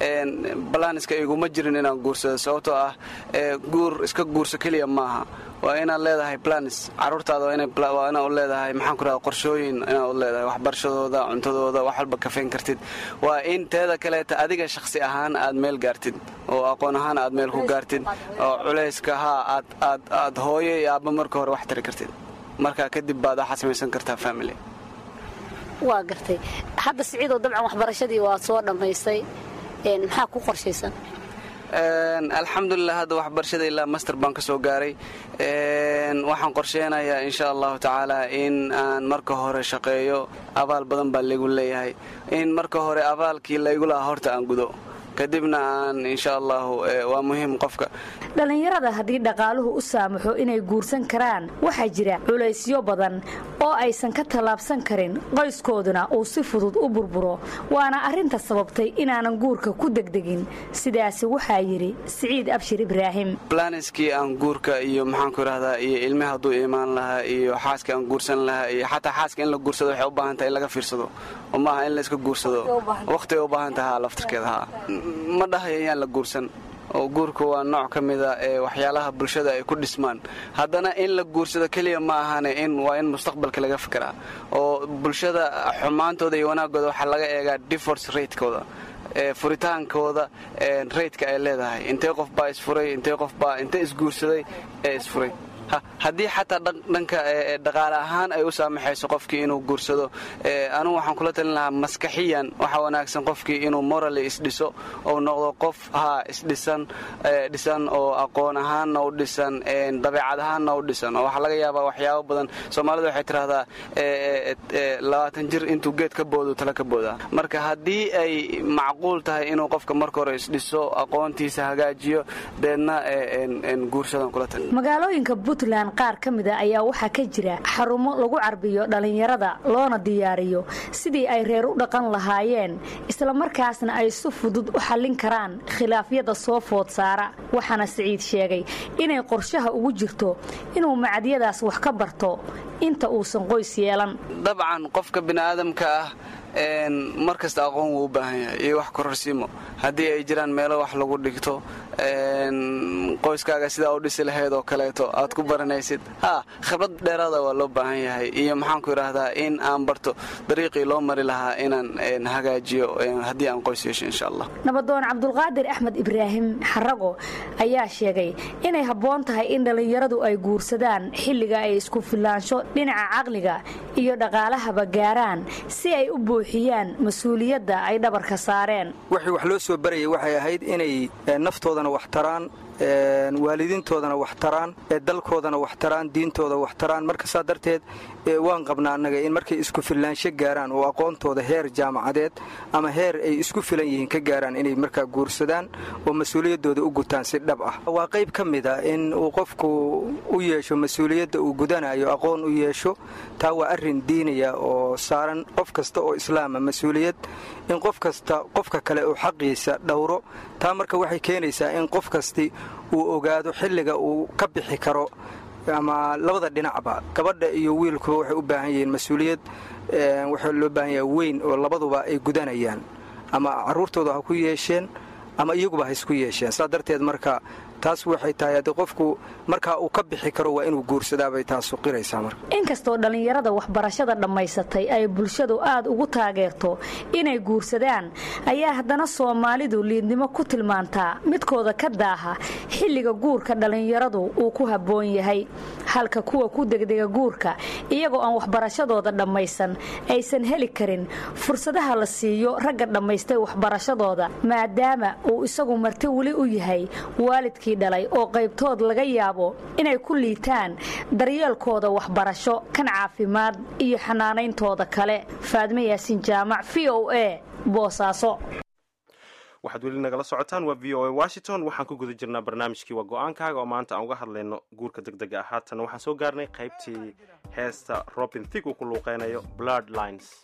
balaaniska iguma jirin inaan guursado sababtoo ah guur iska guurso keliya maaha waa inaad leedahay planis caruurtaada waa inaad u leedahay maxaanku idhahda qorshooyin inaad u leedahay waxbarashadooda cuntadooda wax walba kafeyn kartid waa in teeda kaleeta adiga shakhsi ahaan aad meel gaartid oo aqoon ahaan aad meel ku gaartid oo culayska haa aad hooyo iyo aabba marka hore wax tari kartid marka kadib baad waxaad samaysan kartaa family waa gartay hadda siciidoo dabcan waxbarashadii waa soo dhammaystay maxaa ku qorshaysan alxamdulilah hadda waxbarashada ilaa master baan ka soo gaaray waxaan qorsheynayaa insha allahu tacaala in aan marka hore shaqeeyo abaal badan baa laygu leeyahay in marka hore abaalkii laygu lahaa horta aan gudo kadibna aan insha allahu waa muhiim qofka dhallinyarada haddii dhaqaaluhu u saamaxo inay guursan karaan waxaa jira culaysyo badan oo aysan ka tallaabsan karin qoyskooduna uu si fudud u burburo waana arrinta sababtay inaanan guurka ku degdegin sidaasi waxaa yidhi siciid abshir ibraahim blaniskii aan guurka iyo maxaanku idhahdaa iyo ilmi hadduu imaan lahaa iyo xaaska aan guursan lahaa iyo xataa xaaska in la guursado waxay u baahan tahay in laga fiirsado oo maaha in layska guursado wakhtigay u baahan taha laftarkeeda haa ma dhahayo yaan la guursan oo guurka waa nooc ka mida ee waxyaalaha bulshada ay ku dhismaan haddana in la guursado keliya ma ahane in waa in mustaqbalka laga fikiraa oo bulshada xumaantooda iyo wanaagooda waxaa laga eegaa divorce ratekooda furitaankooda raytka ay leedahay intee qof baa isfuray intee qof baa intee isguursaday ee isfuray haddii xataa dhanka dhaqaale ahaan ay u saamaxayso qofkii inuu guursado anugu waxaan kula talin lahaa maskaxiyan waxaa wanaagsan qofkii inuu morally isdhiso ou noqdo qof haa isdhisan dhisan oo aqoon ahaanna u dhisan dabeecad ahaanna u dhisan oo waxaa laga yaabaa waxyaabo badan soomaalida waxay tidhahdaa labaatan jir intuu geed ka boodo tala ka boodaa marka haddii ay macquul tahay inuu qofka marka hore isdhiso aqoontiisa hagaajiyo deedna guursadan kula tali magaalooyinka puntland qaar ka mida ayaa waxaa ka jira xarumo lagu carbiyo dhallinyarada loona diyaariyo sidii ay reer u dhaqan lahaayeen islamarkaasna ay si fudud u xallin karaan khilaafyada soo food saara waxaana siciid sheegay inay qorshaha ugu jirto inuu macadyadaas wax ka barto inta uusan qoys yeelan dabcan qofka bini'aadamka ah mar kasta aqoon wuu u baahan yahay iyo wax kororsiimo haddii ay jiraan meelo wax lagu dhigto qoyskaaga sidaa u dhisi lahayd oo kaleeto aad ku baranaysid ha khibrad dheeraada waa loo baahan yahay iyo maxaanku idhaahdaa in aan barto dariiqii loo mari lahaa inaan hagaajiyo haddii aan qoys yeesho insha allah nabadoon cabdulqaadir axmed ibraahim xarago ayaa sheegay inay habboon tahay in dhallinyaradu ay guursadaan xilliga ay isku filaansho dhinaca caqliga iyo dhaqaalahaba gaaraan si ay u buuxiyaan mas-uuliyadda ay dhabarka saareen wixii wax loo soo barayay waxay ahayd inay naftoodana wax taraan waalidiintoodana wax taraan dalkoodana wax taraan diintooda wax taraan marka saa darteed waan qabnaa annaga in markay isku filaansho gaaraan oo aqoontooda heer jaamacadeed ama heer ay isku filan yihiin ka gaaraan inay markaa guursadaan oo mas-uuliyaddooda u gutaan si dhab ah waa qayb ka mid a in uu qofku u yeesho mas-uuliyadda uu gudanayo aqoon u yeesho taa waa arrin diinaya oo saaran qof kasta oo islaama mas-uuliyad in qof kasta qofka kale uu xaqiisa dhowro taa marka waxay keenaysaa in qof kasti uu ogaado xilliga uu ka bixi karo ama labada dhinacba gabadha iyo wiilkuba waxay u baahan yihiin mas-uuliyad waxaa loo baahan yaha weyn oo labaduba ay gudanayaan ama carruurtooda ha ku yeesheen ama iyaguba ha isku yeesheen saa darteed marka taas waxay tahay haddii qofku markaa uu ka bixi karo waa inuu guursadaabay taasu qiraysaa marka inkastoo dhallinyarada waxbarashada dhammaysatay ay bulshadu aad ugu taageerto inay guursadaan ayaa haddana soomaalidu liidnimo ku tilmaantaa midkooda ka daaha xilliga guurka dhallinyaradu uu ku habboon yahay halka kuwa ku degdega guurka iyagoo aan waxbarashadooda dhammaysan aysan heli karin fursadaha la siiyo ragga dhammaystay waxbarashadooda maadaama uu isagu marti weli u yahay waalidkii dhalay oo qaybtood laga yaabo inay ku liitaan daryeelkooda waxbarasho kan caafimaad iyo xanaanayntooda kale faadme yaasin jaamac v o a boosaaso waxaad weli nagala socotaan waa v o a washington waxaan ku guda jirnaa barnaamijkii waa go-aankaaga oo maanta aan uga hadlayno guurka deg dega ah haatana waxaan soo gaarnay qaybtii heesta robin thig uu ku luuqeynayo blood lines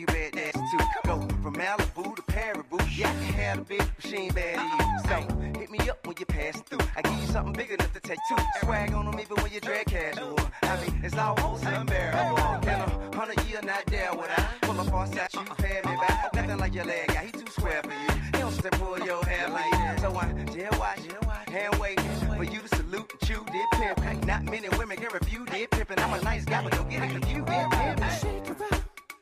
you bad ass too. Go from Malibu to Paribu. Yeah, I can have a bitch, but she ain't bad to you. So hit me up when you pass through. I give you something big enough to take two. Swag on them even when you drag casual. I mean, it's almost unbearable. In a hundred year, not there would I pull up on side you pay me back. Nothing like your leg guy, he too square for you. He don't step pull your hair like that. So I jail watch, hand waiting for you to salute and chew did pimp. Not many women can refuse did pimpin'. I'm a nice guy, but don't get it confused. Did pimp.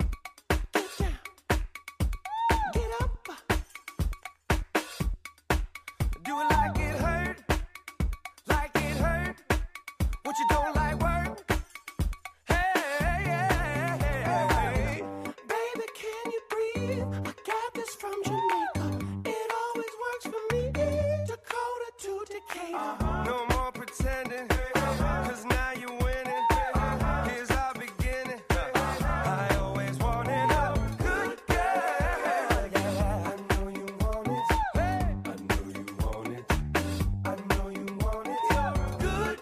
Do it like it hurt, like it hurt. What you don't like work. Hey, hey, hey, hey. baby, can you breathe? I got this from Jamaica. It always works for me. Dakota to Decatur. No more pretending, cause now you're winning. Here's our beginning. I always wanted a good girl. Yeah, I know you want it. I know you want it. I know you want it. Good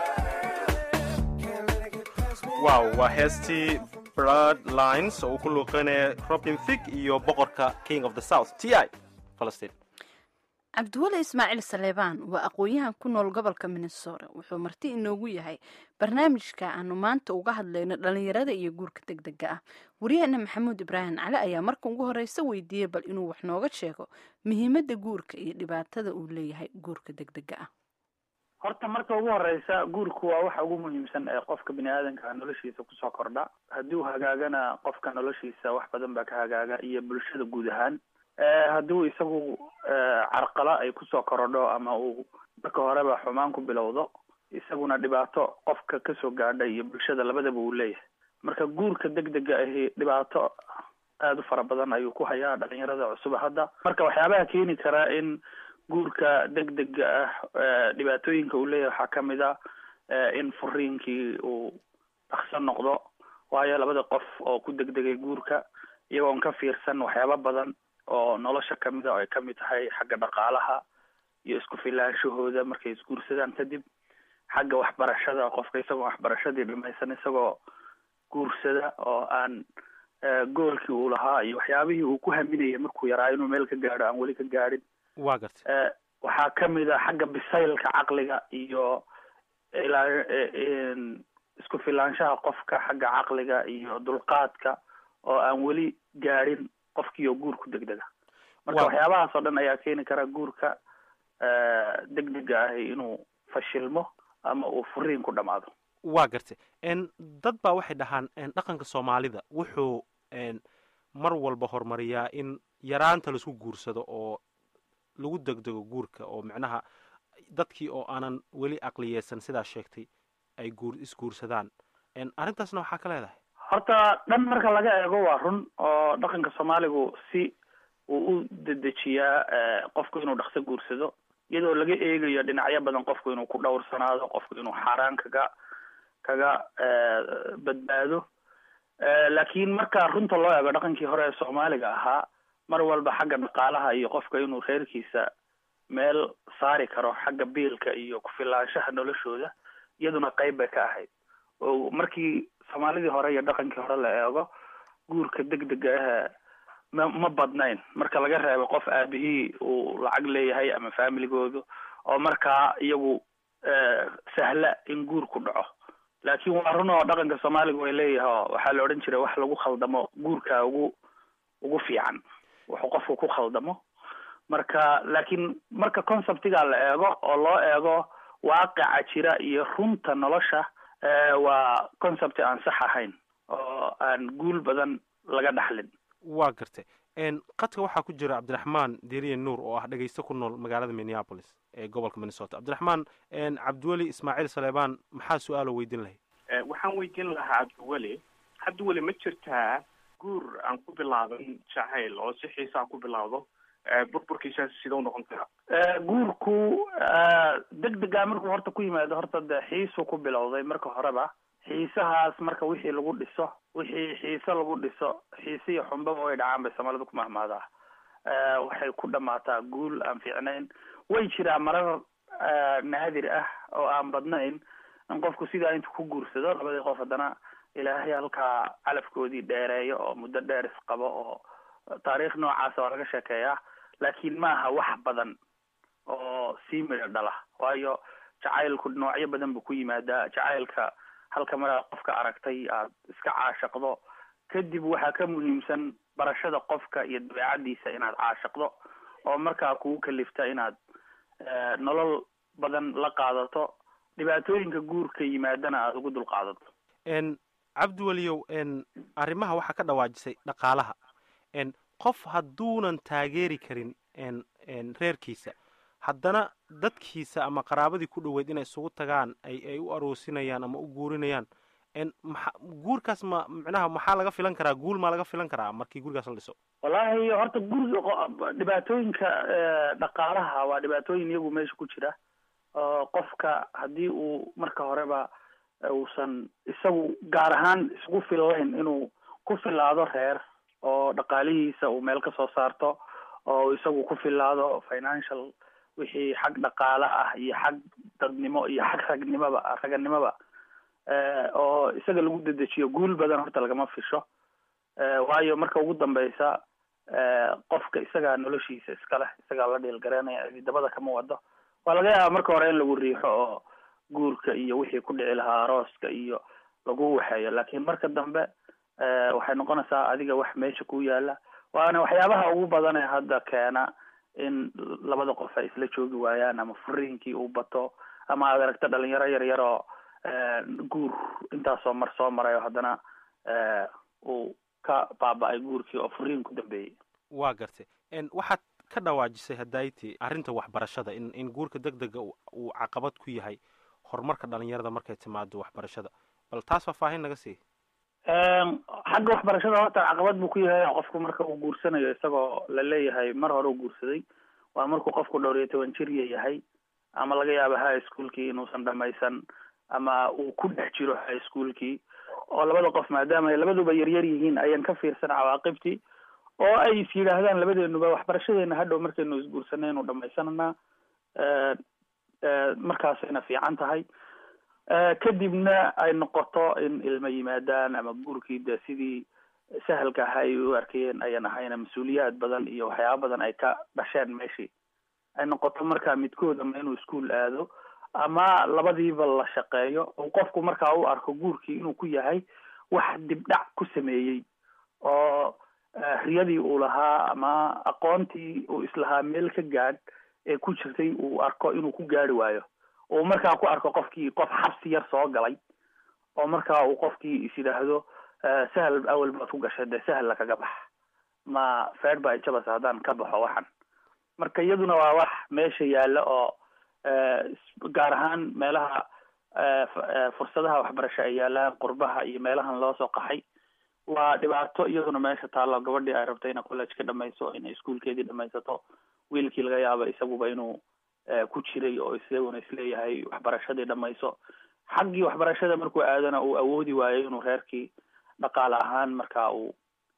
girl. Can't let it get past me. wow waa heestii blood lines oo uu ku luuqeynaya robin thig iyo boqorka king of the south t i falastiin cabdiweli ismaaciil saleebaan waa aqoon-yahan ku nool gobolka minnesota wuxuu marti inoogu yahay barnaamijka aanu maanta uga hadlayno dhalinyarada iyo guurka deg dega ah waryaheena maxamuud ibraahim cali ayaa marka ugu horeysa weydiiyey bal inuu wax nooga sheego muhiimadda guurka iyo dhibaatada uu leeyahay guurka deg dega ah horta marka ugu horeysa guurku waa waxa ugu muhiimsan ee qofka bini aadanka noloshiisa kusoo kordha haddii uu hagaagana qofka noloshiisa wax badan baa ka hagaaga iyo bulshada guud ahaan haddii uu isagu carqalo ay kusoo korodho ama uu marka horeba xumaan ku bilowdo isaguna dhibaato qofka kasoo gaadha iyo bulshada labadaba uu leeyahay marka guurka deg dega ahi dhibaato aada u fara badan ayuu ku hayaa dhalinyarada cusub hadda marka waxyaabaha keeni kara in guurka deg dega ah dhibaatooyinka uu leeyahay waxaa kamid a in furiinkii uu dhakso noqdo waayo labada qof oo ku degdegay guurka iyagoon ka fiirsan waxyaaba badan oo nolosha kamid a oo ay kamid tahay xagga dhaqaalaha iyo isku filaanshahooda markay isguursadaan kadib xagga waxbarashada qofka isagoo waxbarashadii dhimaysan isagoo guursada oo aan goolkii uu lahaa iyo waxyaabihii uu ku haminayay markuu yaraa inuu meel ka gaadho aan weli ka gaadhin waa gartay waxaa kamid a xagga bisaylka caqliga iyo ilaa isku filaanshaha qofka xagga caqliga iyo dulqaadka oo aan weli gaadhin qofkii oo guurku degdega marka waxyaabahaas oo dhan ayaa keeni kara guurka deg dega ahi inuu fashilmo ama uu furiin ku dhamaado waa gartay dad baa waxay dhahaan dhaqanka soomaalida wuxuu mar walba horumariyaa in yaraanta laisku guursado oo lagu degdego guurka oo micnaha dadkii oo aanan weli aqliyeysan sidaa sheegtay ay guur isguursadaan arrintaasna waxaa ka leedahay horta dhan marka laga eego waa run oo dhaqanka soomaaligu si uu u dedejiyaa qofku inuu dhaqso guursado iyadoo laga eegayo dhinacyo badan qofku inuu ku dhowrsanaado qofku inuu xaaraan kaga kaga badbaado laakiin marka runta loo eego dhaqankii hore ee soomaaliga ahaa mar walba xagga dhaqaalaha iyo qofka inuu reerkiisa meel saari karo xagga biilka iyo ku-filaanshaha noloshooda iyaduna qeyb bay ka ahayd oo markii soomaalidii hore iyo dhaqankii hore la eego guurka deg dega ah ma ma badnayn marka laga reebo qof aabihii uu lacag leeyahay ama familigoodu oo markaa iyagu sahla in guurku dhaco laakiin waa run oo dhaqanka soomaaliga way leeyahay oo waxaa la odhan jiray wax lagu khaldamo guurka ugu ugu fiican wuxuu qofku ku khaldamo marka laakiin marka conceptiga la eego oo loo eego waaqica jira iyo runta nolosha waa concept aan sax ahayn oo aan guul badan laga dhaxlin waa gartay qadka waxaa ku jira cabdiraxmaan deriye nuur oo ah dhegaysto ku nool magaalada minneapolis ee gobolka minnesota cabdiraxmaan cabdiweli ismaaciil saleebaan maxaa su-aalo weydiin lahay waxaan weydiin lahaa cabdiweli cabdiweli ma jirtaa guur aan ku bilaaban jacayl oo si xiisaa ku bilawdo burburkiisa sidau noqon karaa guurku deg dega markuu horta ku yimaado horta de xiisuu ku bilowday marka horeba xiisahaas marka wixii lagu dhiso wixii xiise lagu dhiso xiise iyo xumbaba way dhacaan bay soomaalida ku mahmaadaa waxay ku dhamaataa guul aan fiicnayn way jiraa marar naadir ah oo aan badnayn in qofku sidaa intuu ku guursado labadii qof haddana ilaahay halkaa calafkoodii dheereeyo oo muddo dheer isqabo oo taariikh noocaasa waa laga sheekeeyaa laakiin ma aha wax badan oo sii midho dhala waayo jacaylku noocyo badan buu ku yimaadaa jacaylka halka maraad qofka aragtay aad iska caashaqdo kadib waxaa ka muhiimsan barashada qofka iyo dabeecadiisa inaad caashaqdo oo markaa kugu kalifta inaad nolol badan la qaadato dhibaatooyinka guurka yimaadana aada ugu dul qaadato cabdiweliyow arrimaha waxaa ka dhawaajisay dhaqaalaha qof hadduunan taageeri karin reerkiisa haddana dadkiisa ama qaraabadii ku dhoweyd inay isugu tagaan ay ay u aroosinayaan ama u guurinayaan maa guurkaas ma micnaha maxaa laga filan karaa guul maa laga filan karaa markii gurigaas la dhiso wallaahi horta guriga dhibaatooyinka dhaqaalaha waa dhibaatooyin iyagu meesha ku jira oo qofka haddii uu marka horeba uusan isagu gaar ahaan isku fillayn inuu ku filaado reer oo dhaqaalihiisa uu meel ka soo saarto oo isagu ku filaado financial wixii xag dhaqaale ah iyo xag dadnimo iyo xag ragnimoba raganimoba oo isaga lagu dedejiyo guul badan horta lagama fisho waayo marka ugu dambeysa qofka isagaa noloshiisa iska leh isagaa la dhiilgareynaya dabada kama wado waa laga yaaba marka hore in lagu riixo oo guurka iyo wixii ku dhici lahaa arooska iyo lagu waxeeyo laakiin marka dambe waxay noqonaysaa adiga wax meesha ku yaala waana waxyaabaha ugu badan ee hadda keena in labada qof ay isla joogi waayaan ama furiinkii uu bato ama aad aragto dhalinyaro yar yar oo guur intaasoo mar soo maray oo haddana uu ka baaba-ay guurkii oo furiin ku dambeeyey waa gartay waxaad ka dhawaajisay hadayti arrinta waxbarashada in in guurka deg dega uu caqabad ku yahay horumarka dhalinyarada markay timaado waxbarashada bal taas faahfaahin naga sii xagga waxbarashada horta caqabad buu ku yahay qofku marka uu guursanayo isagoo la leeyahay mar hore u guursaday waa markuu qofku dhowr iyo toban jirya yahay ama laga yaabo high schoolkii inuusan dhamaysan ama uu ku dhex jiro high schoolkii oo labada qof maadaama ay labaduba yaryar yihiin ayaan ka fiirsan cawaaqibtii oo ay is yidhaahdaan labadeenuba waxbarashadeena hadhow markaynu isguursanaynu dhamaysananaa markaasayna fiican tahay kadibna ay noqoto in ilmo yimaadaan ama guurkii de sidii sahalka ahaa ay u arkayeen ayan ahayna mas-uuliyaad badan iyo waxyaaba badan ay ka dhasheen meeshii ay noqoto markaa midkood ama inuu iskuol aado ama labadiiba la shaqeeyo oo qofku markaa u arko guurkii inuu ku yahay wax dibdhac ku sameeyey oo riyadii uu lahaa ama aqoontii uu islahaa meel ka gaadh ee ku jirtay uu arko inuu ku gaari waayo uu markaa ku arko qofkii qof xabsi yar soo galay oo markaa uu qofkii is yidhaahdo sahal awel baad ku gashay dee sahal lakaga bax ma feed ba jabas haddaan ka baxo waxan marka iyaduna waa wax meesha yaalla oo gaar ahaan meelaha fursadaha waxbarasho ay yaalaan qurbaha iyo meelahan loo soo qaxay waa dhibaato iyaduna meesha taallo gabadhii ay rabto inay college ka dhamayso inay iskuolkeedii dhamaysato wiilkii laga yaabo isaguba inuu ku jiray oo isaguna isleeyahay waxbarashadii dhamayso xaggii waxbarashada markuu aadana uu awoodi waayo inuu reerkii dhaqaale ahaan markaa uu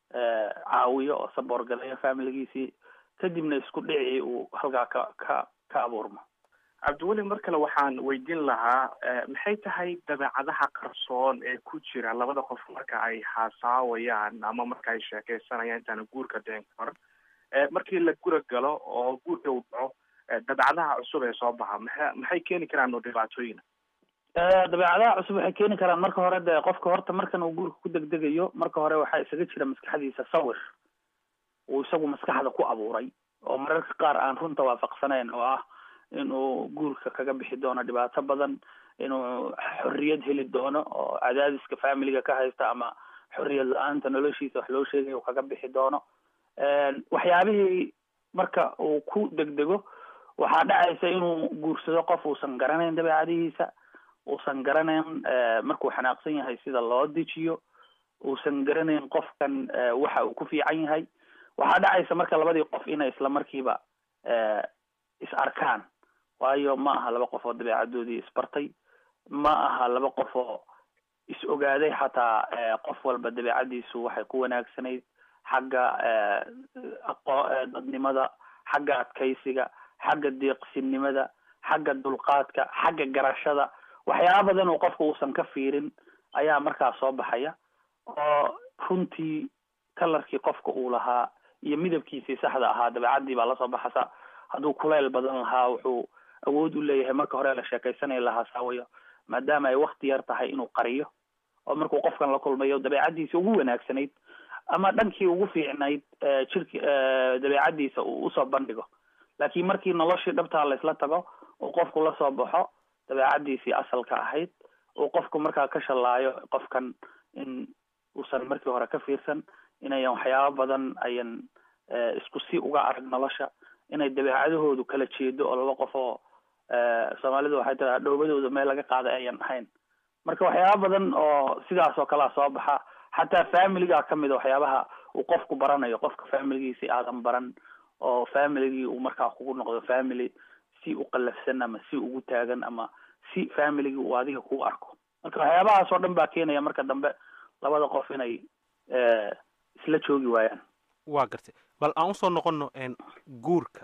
caawiyo oo saboor galayo familigiisii kadibna isku dhicii uu halkaa ka ka ka abuurmo cabdiweli mar kale waxaan weydiin lahaa maxay tahay dabeecadaha qarsoon ee ku jira labada qof marka ay haasaawayaan ama marka ay sheekeysanayaan intaana guurka dhicin kahor markii la gura galo oo guurka uu dhaco dabeecadaha cusub ee soo baxa maa maxay keeni karaan oo dhibaatooyina dabeecadaha cusub waxay keeni karaan marka hore dee qofka horta markan uu guurka ku degdegayo marka hore waxaa isaga jira maskaxdiisa sawir uu isagu maskaxda ku abuuray oo mararka qaar aan runta waafaqsanayn oo ah inuu guurka kaga bixi doono dhibaato badan inuu xorriyad heli doono oo cadaadiska familiga ka haysta ama xorriyad la-aanta noloshiisa wax loo sheegay uu kaga bixi doono waxyaabihii marka uu ku degdego waxaa dhacaysa inuu guursado qof uusan garanayn dabeecadihiisa uusan garanayn markuu xanaaqsan yahay sida loo dejiyo uusan garanayn qofkan waxa uu ku fiican yahay waxaa dhacaysa marka labadii qof inay isla markiiba is arkaan waayo ma aha laba qof oo dabeecadoodii isbartay ma aha laba qof oo is ogaaday xataa qof walba dabeecadiisu waxay ku wanaagsanayd xagga aqo dadnimada xagga adkaysiga xagga deeqsinimada xagga dulqaadka xagga garashada waxyaaba badan oo qofka uusan ka fiirin ayaa markaa soo baxaya oo runtii kalarkii qofka uu lahaa iyo midabkiisii saxda ahaa dabeecadii baa lasoo baxasa hadduu kuleyl badan lahaa wuxuu awood u leeyahay marka hore la sheekaysanaya lahaa saawayo maadaama ay wakti yar tahay inuu qariyo oo markuu qofkan la kulmayo dabeecadiisa ugu wanaagsanayd ama dhankii ugu fiicnayd jirki dabeecadiisa uu usoo bandhigo laakiin markii noloshii dhabtaa laysla tago uu qofku lasoo baxo dabeecadiisii asalka ahayd uu qofku markaa ka shallaayo qofkan in uusan markii hore ka fiirsan inayan waxyaabo badan ayan isku si uga arag nolosha inay dabeecadahoodu kala jeedo oo laba qof oo soomaalidu waxay tiraa dhoobadooda meel laga qaaday ayan ahayn marka waxyaaba badan oo sidaas oo kalea soo baxa xataa familiga kamid a waxyaabaha uu qofku baranayo qofka familigiisi aadan baran oo familigii uu markaa kugu noqdo family si u qalafsan ama si ugu taagan ama si familigii uu adiga kuu arko marka waxyaabahaas oo dhan baa keenaya marka dambe labada qof inay isla joogi waayaan waa gartay bal aan usoo noqono guurka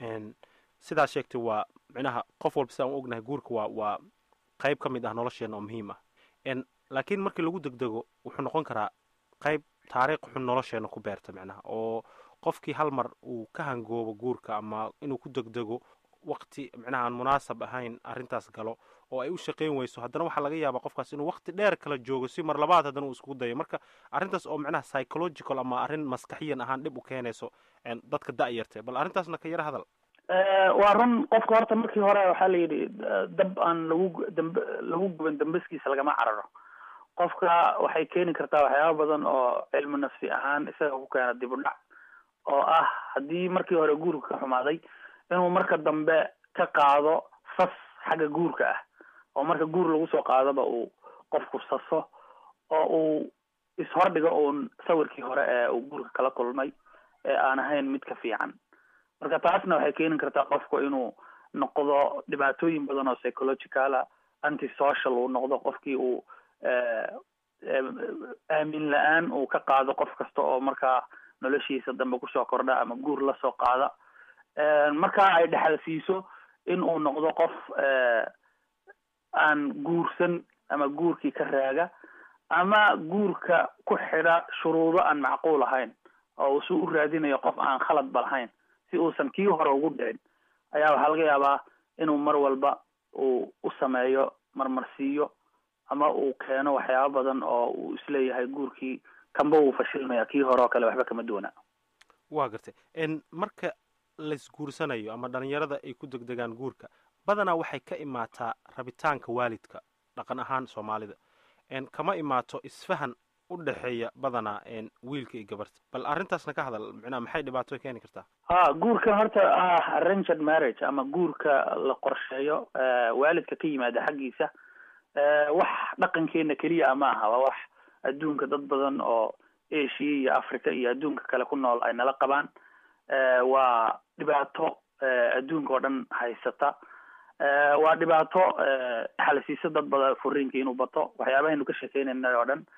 sidaa sheegtay waa micnaha qof walba sidaan u ognahay guurka waa waa qayb ka mid ah nolosheena oo muhiim ah laakiin markii lagu degdego wuxuu noqon karaa qayb taariikh xun nolosheena ku beerta micnaha oo qofkii hal mar uu ka hangoobo guurka ama inuu ku degdego wakti micnaha aan munaasab ahayn arrintaas galo oo ay u shaqayn weyso haddana waxaa laga yaabaa qofkaas inuu wakti dheer kala joogo si mar labaad haddana uu iskugu dayo marka arrintaas oo micnaha psychological ama arrin maskaxiyan ahaan dhib u keenayso dadka da-yarta bal arrintaasna ka yara hadal waa run qofka horta markii hore waxaa la yidhi dab aan lagu damb lagu guban dambaskiisa lagama cararo qofka waxay keeni kartaa waxyaaba badan oo cilmi nafsi ahaan isaga ku keena dib u dhac oo ah haddii markii hore guurka ka xumaaday inuu marka dambe ka qaado sas xagga guurka ah oo marka guur lagu soo qaadoba uu qofku saso oo uu ishordhigo uun sawirkii hore ee uu guurka kala kulmay ee aan ahayn mid ka fiican marka taasna waxay keeni kartaa qofku inuu noqdo dhibaatooyin badan oo psychologicala anti social uu noqdo qofkii uu aamin la-aan uu ka qaado qof kasta oo markaa noloshiisa dambe kusoo kordha ama guur lasoo qaada markaa ay dhexal siiso in uu noqdo qof aan guursan ama guurkii ka raaga ama guurka ku xidha shuruudo aan macquul ahayn oo uu si u raadinayo qof aan khaladba lahayn si uusan kii hore ugu dhicin ayaa waxaa laga yaabaa inuu mar walba uu u sameeyo marmarsiiyo ama uu keeno waxyaaba badan oo uu isleeyahay guurkii kanba wuu fashilmaya kii hore oo kale waxba kama duwana waa gartay marka laysguursanayo ama dhalinyarada ay ku degdegaan guurka badanaa waxay ka imaataa rabitaanka waalidka dhaqan ahaan soomaalida kama imaato isfahan u dhexeeya badanaa wiilka iyo gabarta bal arrintaasna ka hadal micnaha maxay dhibaato keeni kartaa ha guurkan horta ah arranged marriage ama guurka la qorsheeyo waalidka ka yimaada xaggiisa wax dhaqankeena keliya ma aha waa wax adduunka dad badan oo asia iyo africa iyo adduunka kale ku nool ay nala qabaan waa dhibaato adduunka oo dhan haysata waa dhibaato xalasiisa dad badan furiinka inuu bato waxyaabahaynu ka sheekeynayna oo dhan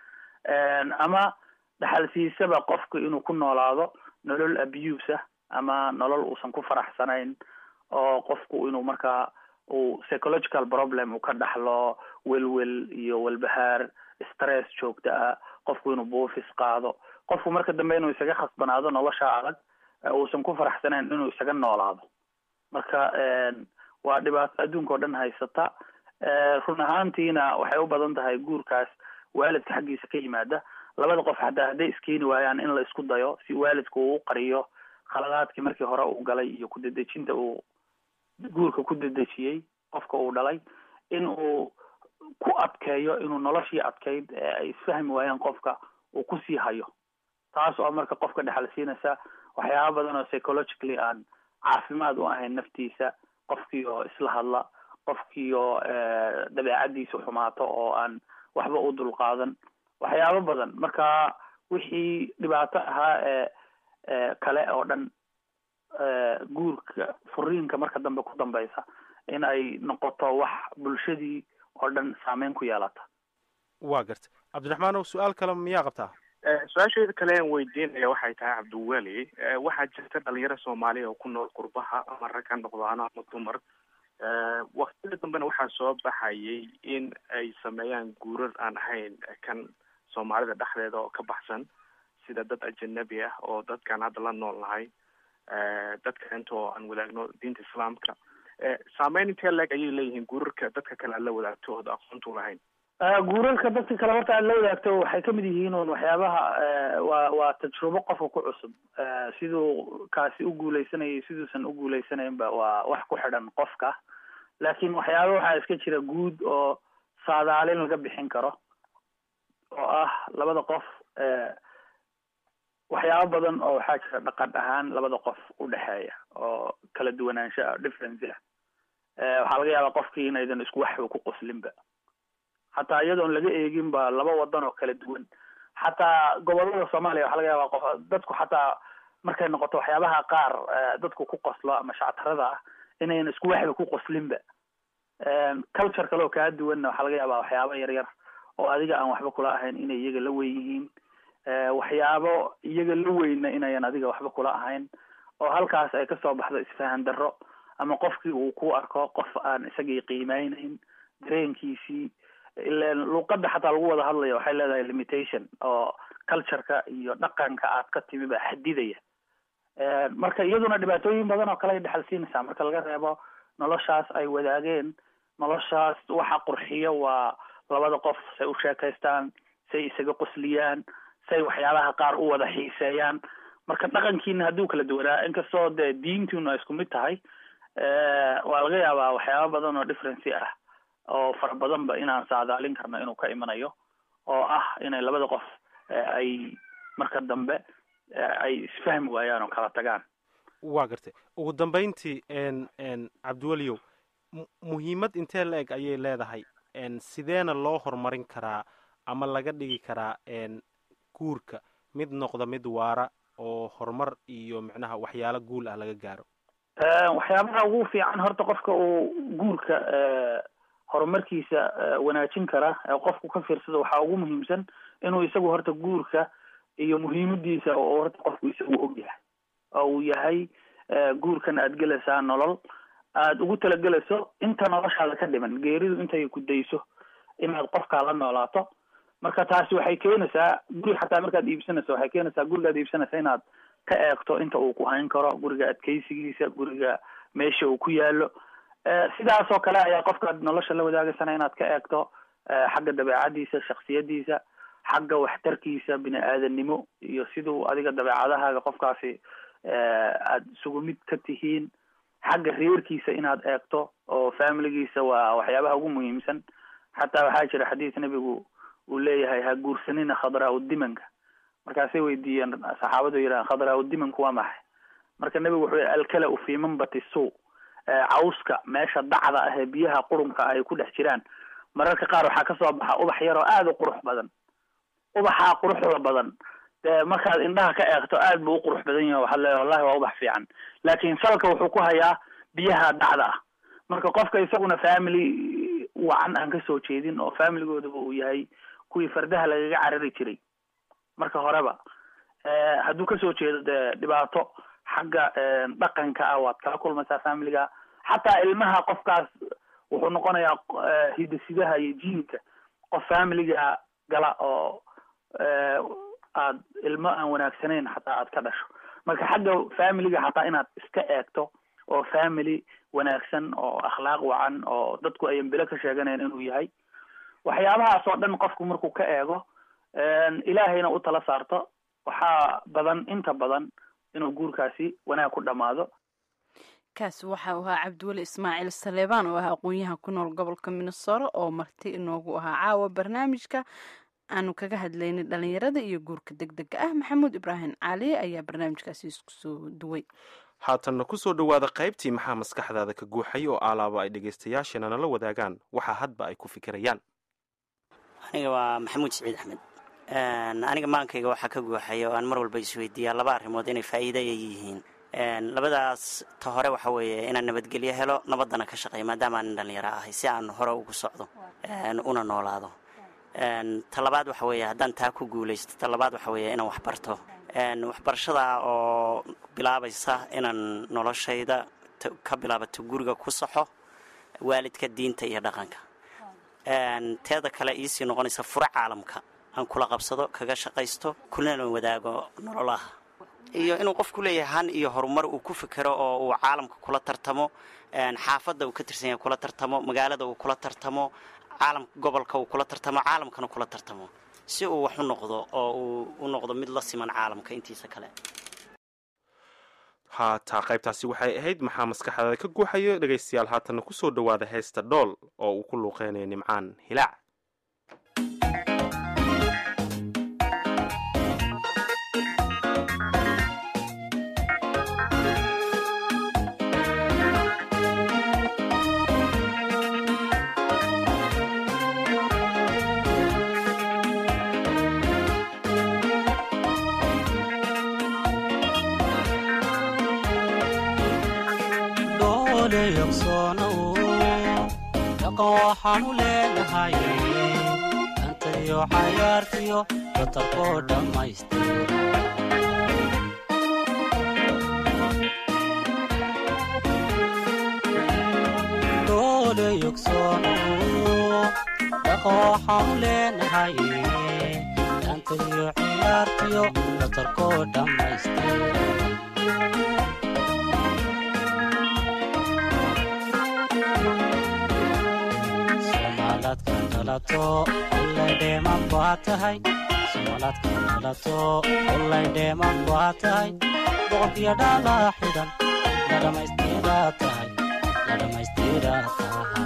ama dhaxalsiisaba qofku inuu ku noolaado nolol abuse ah ama nolol uusan ku faraxsanayn oo qofku inuu markaa uu psychological problem uu ka dhaxlo welwel iyo walbahaar stress joogta ah qofku inuu buufis qaado qofku marka dambe inuu isaga khasbanaado nolosha adag uusan ku faraxsanayn inuu isaga noolaado marka waa dhibaato adduunka oo dhan haysata run ahaantiina waxay u badan tahay guurkaas waalidka xaggiisa ka yimaada labada qof xataa hadday iskeeni waayaan in la isku dayo si waalidku uu qariyo khaladaadkii markii hore uu galay iyo kudedejinta uu guurka ku dedejiyey qofka uu dhalay in uu ku adkeeyo inuu noloshii adkayd ee ay isfahmi waayaan qofka uu kusii hayo taas oo marka qofka dhexal siinaysa waxyaaba badan oo psychologically aan caafimaad u ahayn naftiisa qofkii oo isla hadla qofkii oo dabeecadiisa xumaato oo aan waxba u dulqaadan waxyaabo badan marka wixii dhibaato ahaa ee kale oo dhan guurka furiinka marka dambe ku dambeysa in ay noqoto wax bulshadii oo dhan saameyn ku yeelata waa garta cabdiraxmaanow su-aal kale miyaa qabtaa su-aasheeda kale aan weydiinaya waxay tahay cabdiweli waxaa jirta dhalinyaro soomaaliya oo ku nool qurbaha ama rag ha noqdaano ama dumar waktiyada dambena waxaa soo baxayay in ay sameeyaan guurar aan ahayn kan soomaalida dhexdeeda oo ka baxsan sida dad ajanabi ah oo dadkaan hadda la nool nahay dadka inta oo aan wadaagno diinta islaamka saameyn intee leeg ayay leeyihiin guurarka dadka kale aad la wadaagto ood aqoontu lahayn guurarka dadka kale horta aad la wadaagto waxay kamid yihiin un waxyaabaha waa waa tajrubo qofka ku cusub siduu kaasi u guuleysanayay siduusan u guuleysanaynba waa wax ku xidhan qofka laakiin waxyaaba waxaa iska jira guud oo saadaalin laga bixin karo oo ah labada qof waxyaabo badan oo waxaa jira dhaqan ahaan labada qof udhexeeya oo kala duwanaansho ah difference ah waxaa laga yaabaa qofkii inaydan isku waxba ku qoslinba xataa iyadoon laga eegin ba laba wadan oo kala duwan xataa gobolada soomaaliya waxaa laga yaabaa qof dadku xataa markay noqoto waxyaabaha qaar dadku ku qoslo ama shactarada ah inaynan isku waxba ku qoslinba culture kale oo kaa duwanna waxaa laga yaabaa waxyaaba yar yar oo adiga aan waxba kula ahayn inay iyaga la weyn yihiin waxyaabo iyaga la weyna inayan adiga waxba kula ahayn oo halkaas ay kasoo baxdo isfahan darro ama qofkii uu ku arko qof aan isagii qiimeyneyn dareenkiisii ilan luuqada xataa lagu wada hadlayo waxay leedahay limitation oo cultureka iyo dhaqanka aad ka timi baa xadidaya marka iyaduna dhibaatooyin badan oo kale ay dhexal siinaysaa marka laga reebo noloshaas ay wadaageen noloshaas waxa qurxiyo waa labada qof say u sheekaystaan say isaga qosliyaan say waxyaabaha qaar u wada xiiseeyaan marka dhaqankiina hadduu kala duwanaa inkastoo dee diintuna isku mid tahay waa laga yaabaa waxyaaba badan oo differency ah oo fara badanba inaan saadaalin karno inuu ka imanayo oo ah inay labada qof ay marka dambe ay isfahmi waayaan oo kala tagaan waa gartay ugu dambayntii n n cabdiweliyow muhiimad intee la eg ayay leedahay sideena loo horumarin karaa ama laga dhigi karaa guurka mid noqda mid waara oo horumar iyo micnaha waxyaalo guul ah laga gaaro waxyaabaha ugu fiican horta qofka uu guurka horumarkiisa wanaajin kara ee qofku ka fiirsado waxaa ugu muhiimsan inuu isagu horta guurka iyo muhiimadiisa oo horta qofku isagu og yahay oo uu yahay guurkan aad gelaysaa nolol aada ugu talagelayso inta noloshaada ka dhiman geeridu intay ku dayso inaad qofkaa la noolaato marka taasi waxay keenaysaa guri xataa markaad iibsanayso waxay keenaysaa gurigaad iibsanaysa inaad ka eegto inta uu ku hayn karo guriga adkeysigiisa guriga meesha uu ku yaalo sidaas oo kale ayaa qofkaad nolosha la wadaagaysana inaad ka eegto xagga dabeecadiisa shaksiyadiisa xagga waxtarkiisa bini aadannimo iyo siduu adiga dabeecadahaaga qofkaasi aada isugu mid ka tihiin xagga reerkiisa inaad eegto oo familigiisa waa waxyaabaha ugu muhiimsan xataa waxaa jira xadiis nebigu uu leeyahay ha guursanina khadraa udimanka markaasay weydiiyeen saxaabadu yidhahan khadraa udimanku waa maxay marka nebigu wuxuu yihi alkala u fi manbati suu cawska meesha dacda ah ee biyaha qurunka ay ku dhex jiraan mararka qaar waxaa kasoo baxa ubax yar oo aada u qurux badan ubaxaa quruxda badan dee markaad indhaha ka eegto aad buu u qurux badan yahay waxaad leedahay wallahi waa ubax fiican laakiin salka wuxuu ku hayaa biyaha dacda ah marka qofka isaguna family wacan aan kasoo jeedin oo familigoodaba uu yahay kuwii fardaha lagaga carari jiray marka horeba hadduu kasoo jeedo dee dhibaato xagga dhaqanka ah waad kala kulmaysaa familiga xataa ilmaha qofkaas wuxuu noqonayaa hidasidaha iyo jiinka qof familiga gala oo aad ilmo aan wanaagsanayn xataa aad ka dhasho marka xagga familiga xataa inaad iska eegto oo family wanaagsan oo akhlaaq wacan oo dadku ayan bilo ka sheeganayn inuu yahay waxyaabahaas oo dhan qofku markuu ka eego ilaahayna u tala saarto waxaa badan inta badan inuu guurkaasi wanaag ku dhammaado kaasi waxa uu ahaa cabdiweli ismaaciil saleebaan oo ah aqoon-yahan ku nool gobolka minnesota oo marti inoogu ahaa caawa barnaamijka aanu kaga hadlaynay dhalinyarada iyo guurka deg dega ah maxamuud ibraahim cali ayaa barnaamijkaasi isku soo duway haatanna kusoo dhowaada qaybtii maxaa maskaxdaada ka guuxay oo alaaba ay dhegaystayaashana nala wadaagaan waxaa hadba ay ku fikirayaan aniga waa maxamuud siciid axmed aniga maankayga waxaa ka guuxaya oo aan mar walba isweydiiyaa laba arrimood inay faa'iida ay yihiin labadaas ta hore waxa weeye inaan nabadgelyo helo nabaddana ka shaqeeyo maadaama aanin dhallinyaro ahay si aan hore ugu socdo una noolaado ta labaad waxa weeye haddaan taa ku guulaysto ta labaad waxa weeye inaan waxbarto waxbarashada oo bilaabaysa inaan noloshayda ka bilaabato guriga ku saxo waalidka diinta iyo dhaqanka Een, teeda kale iisii noqonaysa furo caalamka aan kula qabsado kaga shaqaysto kulana wadaago nololaha iyo inuu qofku leeyahay han iyo horumar uu ku fikero oo uu caalamka kula tartamo een, xaafadda uu ka tirsan yahay kula tartamo magaalada uu kula tartamo caalamka gobolka uu kula tartamo caalamkana kula tartamo si uu wax u noqdo oo uu u noqdo mid la siman caalamka intiisa kale haataa qaybtaasi waxay ahayd maxaa maskaxdaada ka guuxayo dhegaystayaal haatanna ku soo dhowaada heesta dhool oo uu ku luuqeynayo nimcaan hilaac dhoole yogsoonow dhaqan waxaanu leenahay dantayo cayaartiyo batarkoo dhammaystira dhoole yogsoonow dhaqan waxaanu leenahay dantayo ciyaartiyo batarkoo dhammaystira somaladka dhalato ulay dheeman baa tahay somaladka dhalato ulay dheeman baa tahay boqorkiyo dhalaa xidhan la dhammaystiraa tahay la dhammaystiraa tahay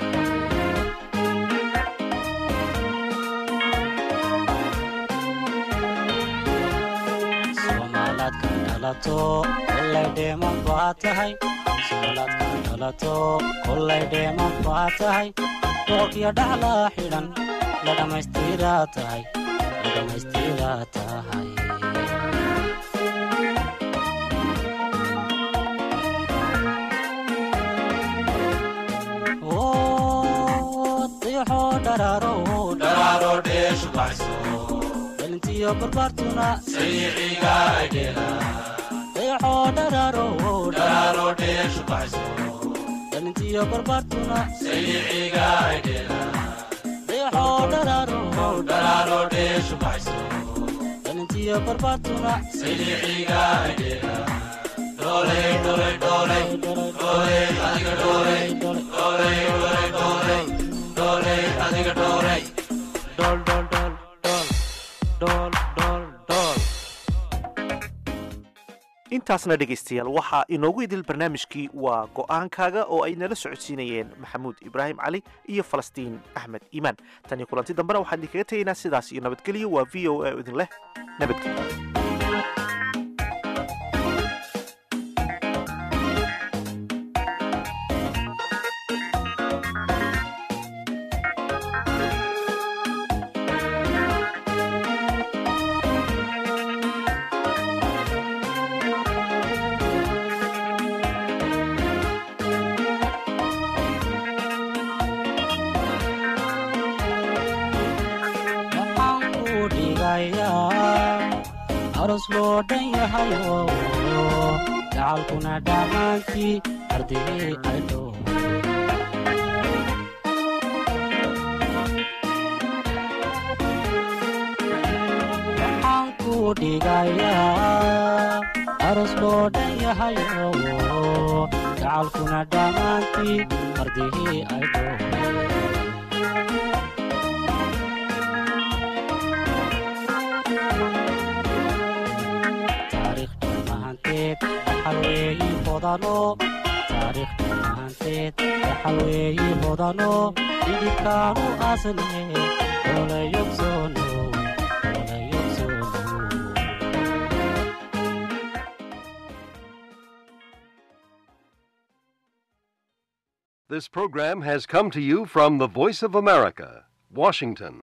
somaladka dhalato ulay dheeman baa tahay somaladka dhalato ulay dheeman baa tahay boqorkiyo dhaclaa xidhan la dhammaystiraa tahay la dhammaystiraa tahay diixoo dharaaro dharaaro dheeshu baxso dhalintiyo barbaartuna sayiciga aydheela diixoo dharaaro dharaaro dheeshu baxso dhalintiyo barbaartuna sayiciga aydheela diixoo dharaaro dharaaro dheeshu baxso dhalintiyo barbaartuna sayiciga aydheela dhooley dhooley dhooley dhooley adiga dhooley dhooley dhooley dhooley dhooley adiga dhooley dhool dhool dhool dhool dhool dhool dhool intaasna dhegaystayaal waxaa inoogu idil barnaamijkii waa go'aankaaga oo ay nala socodsiinayeen maxamuud ibraahim cali iyo falastiin axmed iimaan tan iyo kulanti dambena waxaan idinkaga tegaynaa sidaas iyo nabadgelyo waa v o a oo idin leh nabadgelyo waxaan ku dhigayaa aros loo dhan yahayo gacalkuna dhammaantii ardigii ay dhow waxaan ku dhigayaa aros loo dhan yahayo gacalkuna dhammaantii ardigii ay dhow taariikhda mahanteed dhaxal weeyi hodano taariikhda mahanteed dhaxal weeyi hodano dhidibkaanu asne olayogsono olayogsono This program has come to you from the Voice of America, Washington.